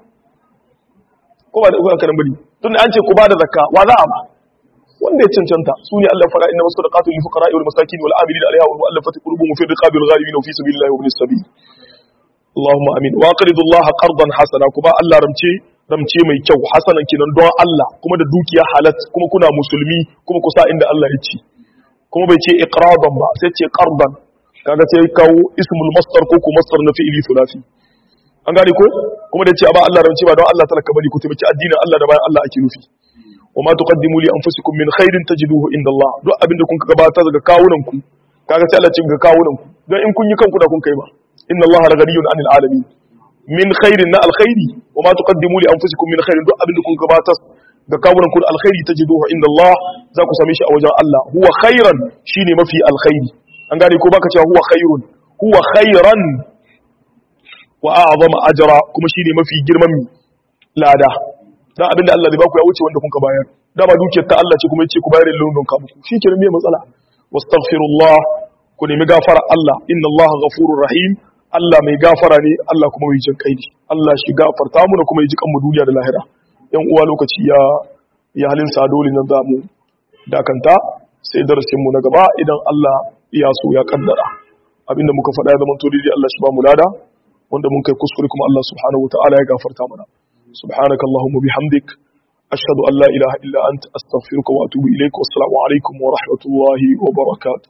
ko ba da uku karan bari tun an ce ku ba da zakka wa za a ba wanda ya cancanta su ne Allah fara inna masadaqatu lil fuqara wal masakin wal amilin alaiha wal mu'allafati qulubuhum fi riqabil ghalibin fi sabilillahi wa ibnis sabil Allahumma amin wa qridu Allah qardan hasana kuma Allah ramce ramce mai kyau hasanan kinan don Allah kuma da dukiya halat kuma kuna musulmi kuma kusa inda Allah ya ce kuma bai ce iqradan ba sai ce qardan kaga sai kawo ismul masdar ko ko masdar na fi'ili thulathi an gane ko kuma da ce a ba Allah rance ba don Allah talaka bari ku taimaki addinin Allah da bayan Allah ake nufi wa ma tuqaddimu li anfusikum min khairin tajiduhu inda Allah duk abinda kun gabata daga kawunan ku kaga sai Allah ce ga kawunan ku don in kun yi kanku da kun kai ba inna Allah la ghaniyun 'anil alamin min khairin na alkhairi wa ma tuqaddimu li anfusikum min khairin duk abinda kun gabata ga kawunan ku alkhairi tajiduhu inda Allah za ku same shi a wajen Allah huwa khairan shine mafi alkhairi an gane ko baka cewa huwa khairun huwa khairan wa a'zama ajra kuma shine mafi girman lada dan abinda Allah zai baku ya wuce wanda kun ka bayar dama dukiyar ta Allah ce kuma yace ku bayar da london ka muku shikenan me matsala wastaghfirullah ku nemi gafara Allah inna Allah ghafurur rahim Allah mai gafara ne Allah kuma mai jin kai ne Allah shi gafarta mu da kuma yi jikan mu duniya da lahira yan uwa lokaci ya ya halin sa dole nan za mu dakanta sai darasin mu na gaba idan Allah ya so ya kaddara abinda muka faɗa ya zama to dai Allah shi ba mu lada wanda mun kai kuskure kuma Allah subhanahu wataala ya gafarta mana subhanakallahumma bihamdik ashhadu an la ilaha illa anta astaghfiruka wa atubu ilaik wassalamu alaikum wa rahmatullahi wa barakatuh